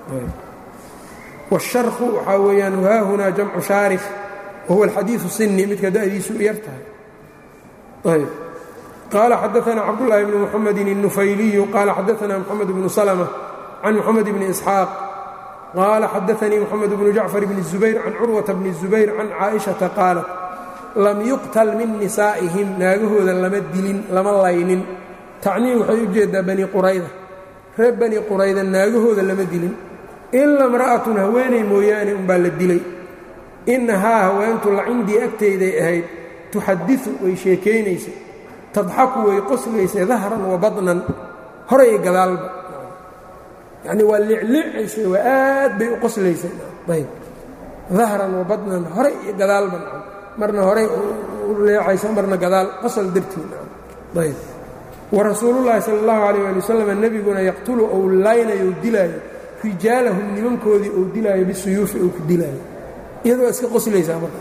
wاsharku waxaa weeyaan haahunaa jamcu shaarif wahuwa alxadiiu sini midka da'diisu yar tahay ayb qaala xadaana cabdالlahi bni mxamedi الnufayliyu qaala xadaana mxamed bnu slmة can mxamed bni isxaaq qaala xadaanii mxamed bnu jacfar bni الzubayr can curwata bni الzubayr can caaئiشhaةa qaalat lam yuqtal min nisaa'ihim naagahooda lama dilin lama laynin tacniim waxay u jeedaa bani qurayda reer bani qurayda naagahooda lama dilin ila imra'atun haweenay mooyaane umbaa la dilay innahaa haweentu la cindii agtayday ahayd tuxadiu way sheekaynaysay tadxaku way qoslaysay dahran wa baطnan horay iyo gadaalba yacni waa liclicaysay waa aad bay u qoslaysay ayb dahran wa baطnan horay iyo gadaalba marna horay u leecaysa marna gadaal qosol dartii ayb warasuulullaahi sala allahu calayh ali wasalam nebiguna yaqtulu ou laynayo ou dilaayo rijaalahum nimankoodii ou dilaayo bisuyuufi ou ku dilaayo iyadoo iska qoslaysaa marka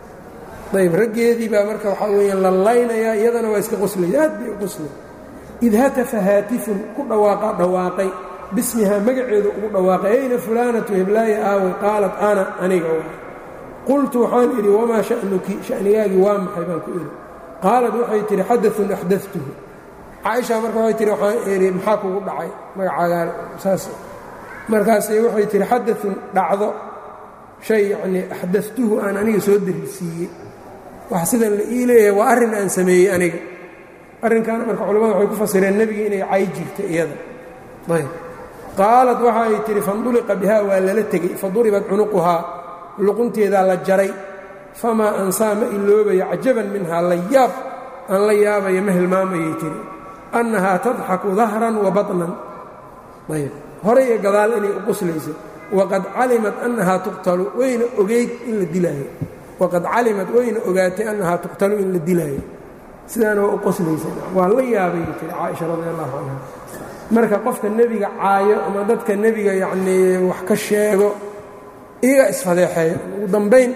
ayb raggeedii baa marka waxaa weeyaan la laynayaa iyadana waa iska qoslaysa aad bay u qoslay id hatafa haatifun ku dhawaaqa dhawaaqay bismihaa magaceedu ugu dhawaaqay ayna fulaanatu heblaaya aaway qaalat ana aniga wa qultu waxaan idhi wamaa sha'nuki sha'nigaagii waa maxay baan ku idhi qaalat waxay tidhi xadaun axdatuhu caaisha marka waxay tihi waxaan idhi maxaa kugu dhacay magacaagaa saas markaasay waxay tihi xadaun dhacdo shay yacnii axdatuhu aan aniga soo darisiiyey wax sidan la ii leeyahay waa arrin aan sameeyey aniga arrinkan marka culimmada waxay ku fasireen nebiga inay cay jirta iyada ayb qaalat waxa ay tihi fanduliqa bihaa waa lala tegey faduribat cunuquhaa luqunteedaa la jaray famaa ansaa ma iloobayo cajaban minhaa la yaab aan la yaabayo ma hilmaamayay tihi annahaa tadxaku dahran wa baطnan ayb horay iyo gadaal inay u qoslayso waqad calimat annahaa tuqtalu wayna ogeyd in la dilaayo waqad calimat wayna ogaatay annahaa tuqtalu in la dilaayo sidaana waa u qoslaysa waa la yaabayay tiri caaisha radi allahu canha marka qofka nebiga caayo ama dadka nebiga yacnii wax ka sheego iyaga isfadeexeeya ugu dambayn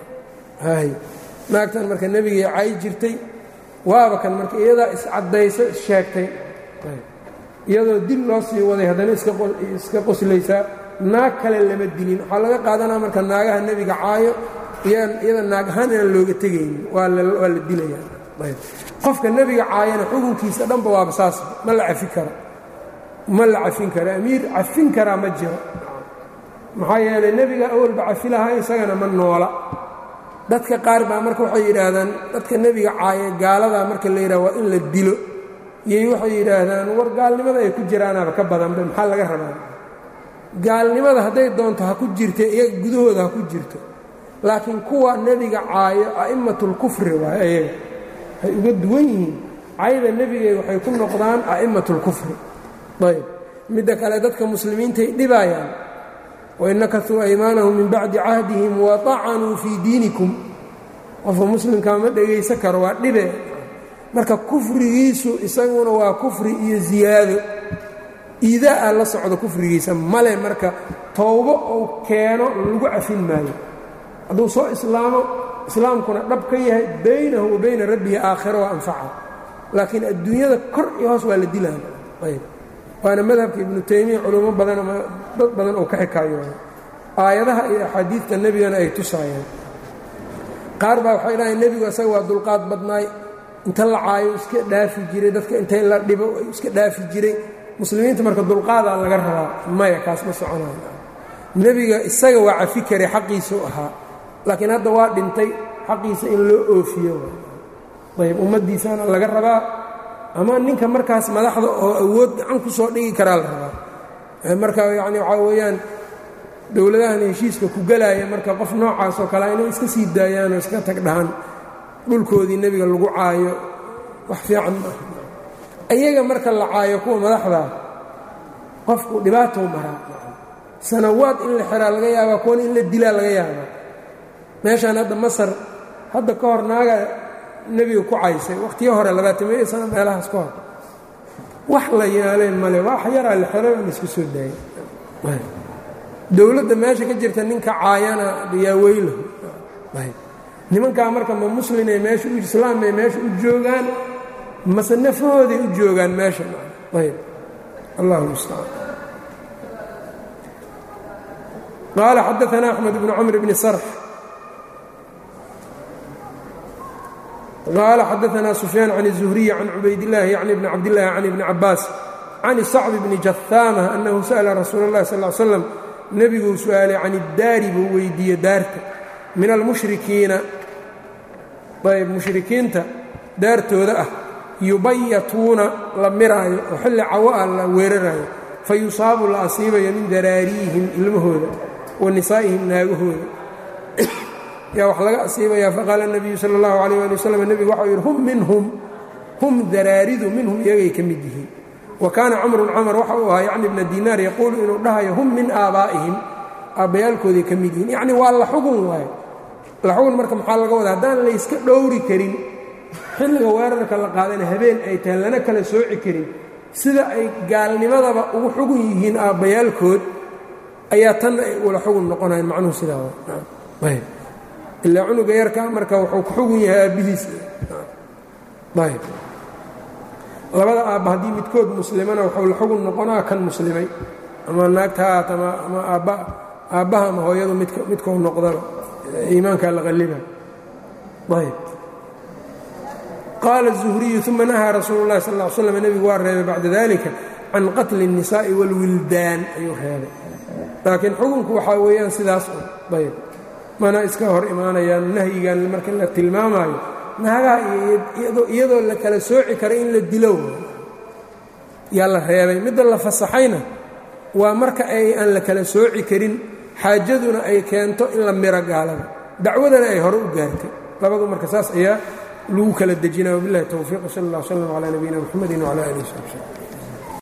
hay naagtan marka nebigay caayi jirtay waaba kan marka iyadaa iscaddayso issheegtay iyadoo dil loo sii waday haddana iska qoslaysaa naag kale lama dilin waxaa laga qaadanaa marka naagaha nebiga caayo iyada naag ahaan inaan looga tegaynin waa la dilaya qofka nebiga caayana xukunkiisa dhanba waaba saas ma la cafin karo ma la cafin karo amiir cafin karaa ma jiro maxaa yeelay nebiga awalba cafi lahaa isagana ma noola dadka qaar baa marka waxay yidhaahdaan dadka nebiga caaya gaaladaa marka la yidhaha waa in la dilo iyay waxay yidhaahdaan war gaalnimada ay ku jiraanaaba ka badanba maxaa laga rabaa gaalnimada hadday doonto ha ku jirta iyaga gudahooda ha ku jirto laakiin kuwa nebiga caayo a'immatulkufri waay ayaga waxay uga duwan yihiin cayda nebigay waxay ku noqdaan a'immatulkufri ayb midda kale dadka muslimiintay dhibaayaan wain nakasuu aymaanahum min bacdi cahdihim waطacanuu fii diinikum qofka muslimkaa ma dhegaysan karo waa dhibe marka kufrigiisu isaguna waa kufri iyo ziyaado iidaa la socdo kufrigiisa male marka towbo uu keeno lagu cafin maayo hadduu soo islaamo islaamkuna dhab ka yahay baynahu wa bayna rabbihi aakhira waa anfaca laakiin adduunyada kor iyo hoos waa la dilaan ayb waana madhabka ibnu taymiya culummo badan ama dad badan oo ka xikaayooda aayadaha iyo axaadiidta nebigana ay tusaayeen qaar baa waxay dhahayn nebigu isaga waa dulqaad badnaay inta la caayo iska dhaafi jiray dadka intay la dhibo iska dhaafi jiray muslimiinta marka dulqaadaa laga rabaa maya kaas ma soconayo nebiga isaga waa cafi karay xaqiisuu ahaa laakiin hadda waa dhintay xaqiisa in loo oofiyo ayb ummaddiisana laga rabaa ama ninka markaas madaxda oo awood gacan ku soo dhigi karaa la rabaa marka yacni waxaa weeyaan dowladahan heshiiska ku gelaaya marka qof noocaas oo kalea inay iska sii daayaanoo iska tag dhahan dhulkoodii nebiga lagu caayo wax fiican maaha iyaga marka la caayo kuwa madaxdaa qofku dhibaatou maraa sanawaad in la xiraa laga yaabaa kuwana in la dilaa laga yaabaa meeshaan hadda masar hadda ka hor naaga nebiga ku caysay wakhtiyo hore labaatamiyo sano meelahaas ka hor wax la yaaleen male wax yaraa la xiro la isku soo daayay dowladda meesha ka jirta ninka caayana yaa weylahu nimankaa marka ma muslinay meesha u islaamay meesha u joogaan mase nafahooday u joogaan meesha ayb allahu mustacaan qaala xadaana axmed bnu camr bni sarx qaala xadaana sufyaan can الzuhriyi can cubaydاllahi yacni bni cabdillahi can ibni cabaas can sacbi bni jahaama annahu sa'la rasuula اllahi sal ly slam nebiguu su-aalay can iddaari buu weydiiyey daarta min almushrikiina ayb mushrikiinta daartooda ah yubayatuuna la miraayo oo xilli cawo ah la weeraraayo fa yusaabu la asiibayo min daraariihim ilmahooda wa nisaa'ihim naagahooda yaa wax laga asiibayaa faqaala nebiyu sala allahu calayh ali wasalam nebigu waxau yidhi hum minhum hum daraaridu minhum iyagay ka mid yihiin wa kaana camrun camar waxa uu ahaa yacni bna dinaar yaquulu inuu dhahayo hum min aabaa'ihim aabbayaalkooday ka mid yihiin yacni waa la xugun waayo la xugun marka maxaa laga wadaa haddaan layska dhowri karin xilliga weerarka la qaadana habeen ay tahay lana kala sooci karin sida ay gaalnimadaba ugu xugun yihiin aabbayaalkood ayaa tanna ay ula xugun noqonayan macnuhu sidaa ayb ilaa cunuga yarkaa marka wuxuu ku xugun yahay aabbihiis ayb labada aabba haddii midkood muslimana wuxuu la xugun noqonaa kan muslimay ama naagta haat ama ama aabba aabbaha ama hooyadu midk midkou noqdaba iimaankaa la qalliba ayb qaala الزuhriyu uma nahaa rasuulu اlahi sal ا l slm nebigu waa reebay bacda dalika can qatli الnisaaءi wاlwildaan ayuu reebay laakiin xukunku waxaa weeyaan sidaas un ayb mana iska hor imaanayaan nahyigan marka la tilmaamaayo naagaha iyadoo la kala sooci kara in la dilo yaa la reebay midda la fasaxayna waa marka ay aan la kala sooci karin xaajaduna ay keento in la miro gaalada dacwadana ay hore u gaartay labadu marka saas ayaa lagu kala dejinaya wabilahi towfiiq sal اllah slm calى nabiyina mxamedi wclى alih wsabi slm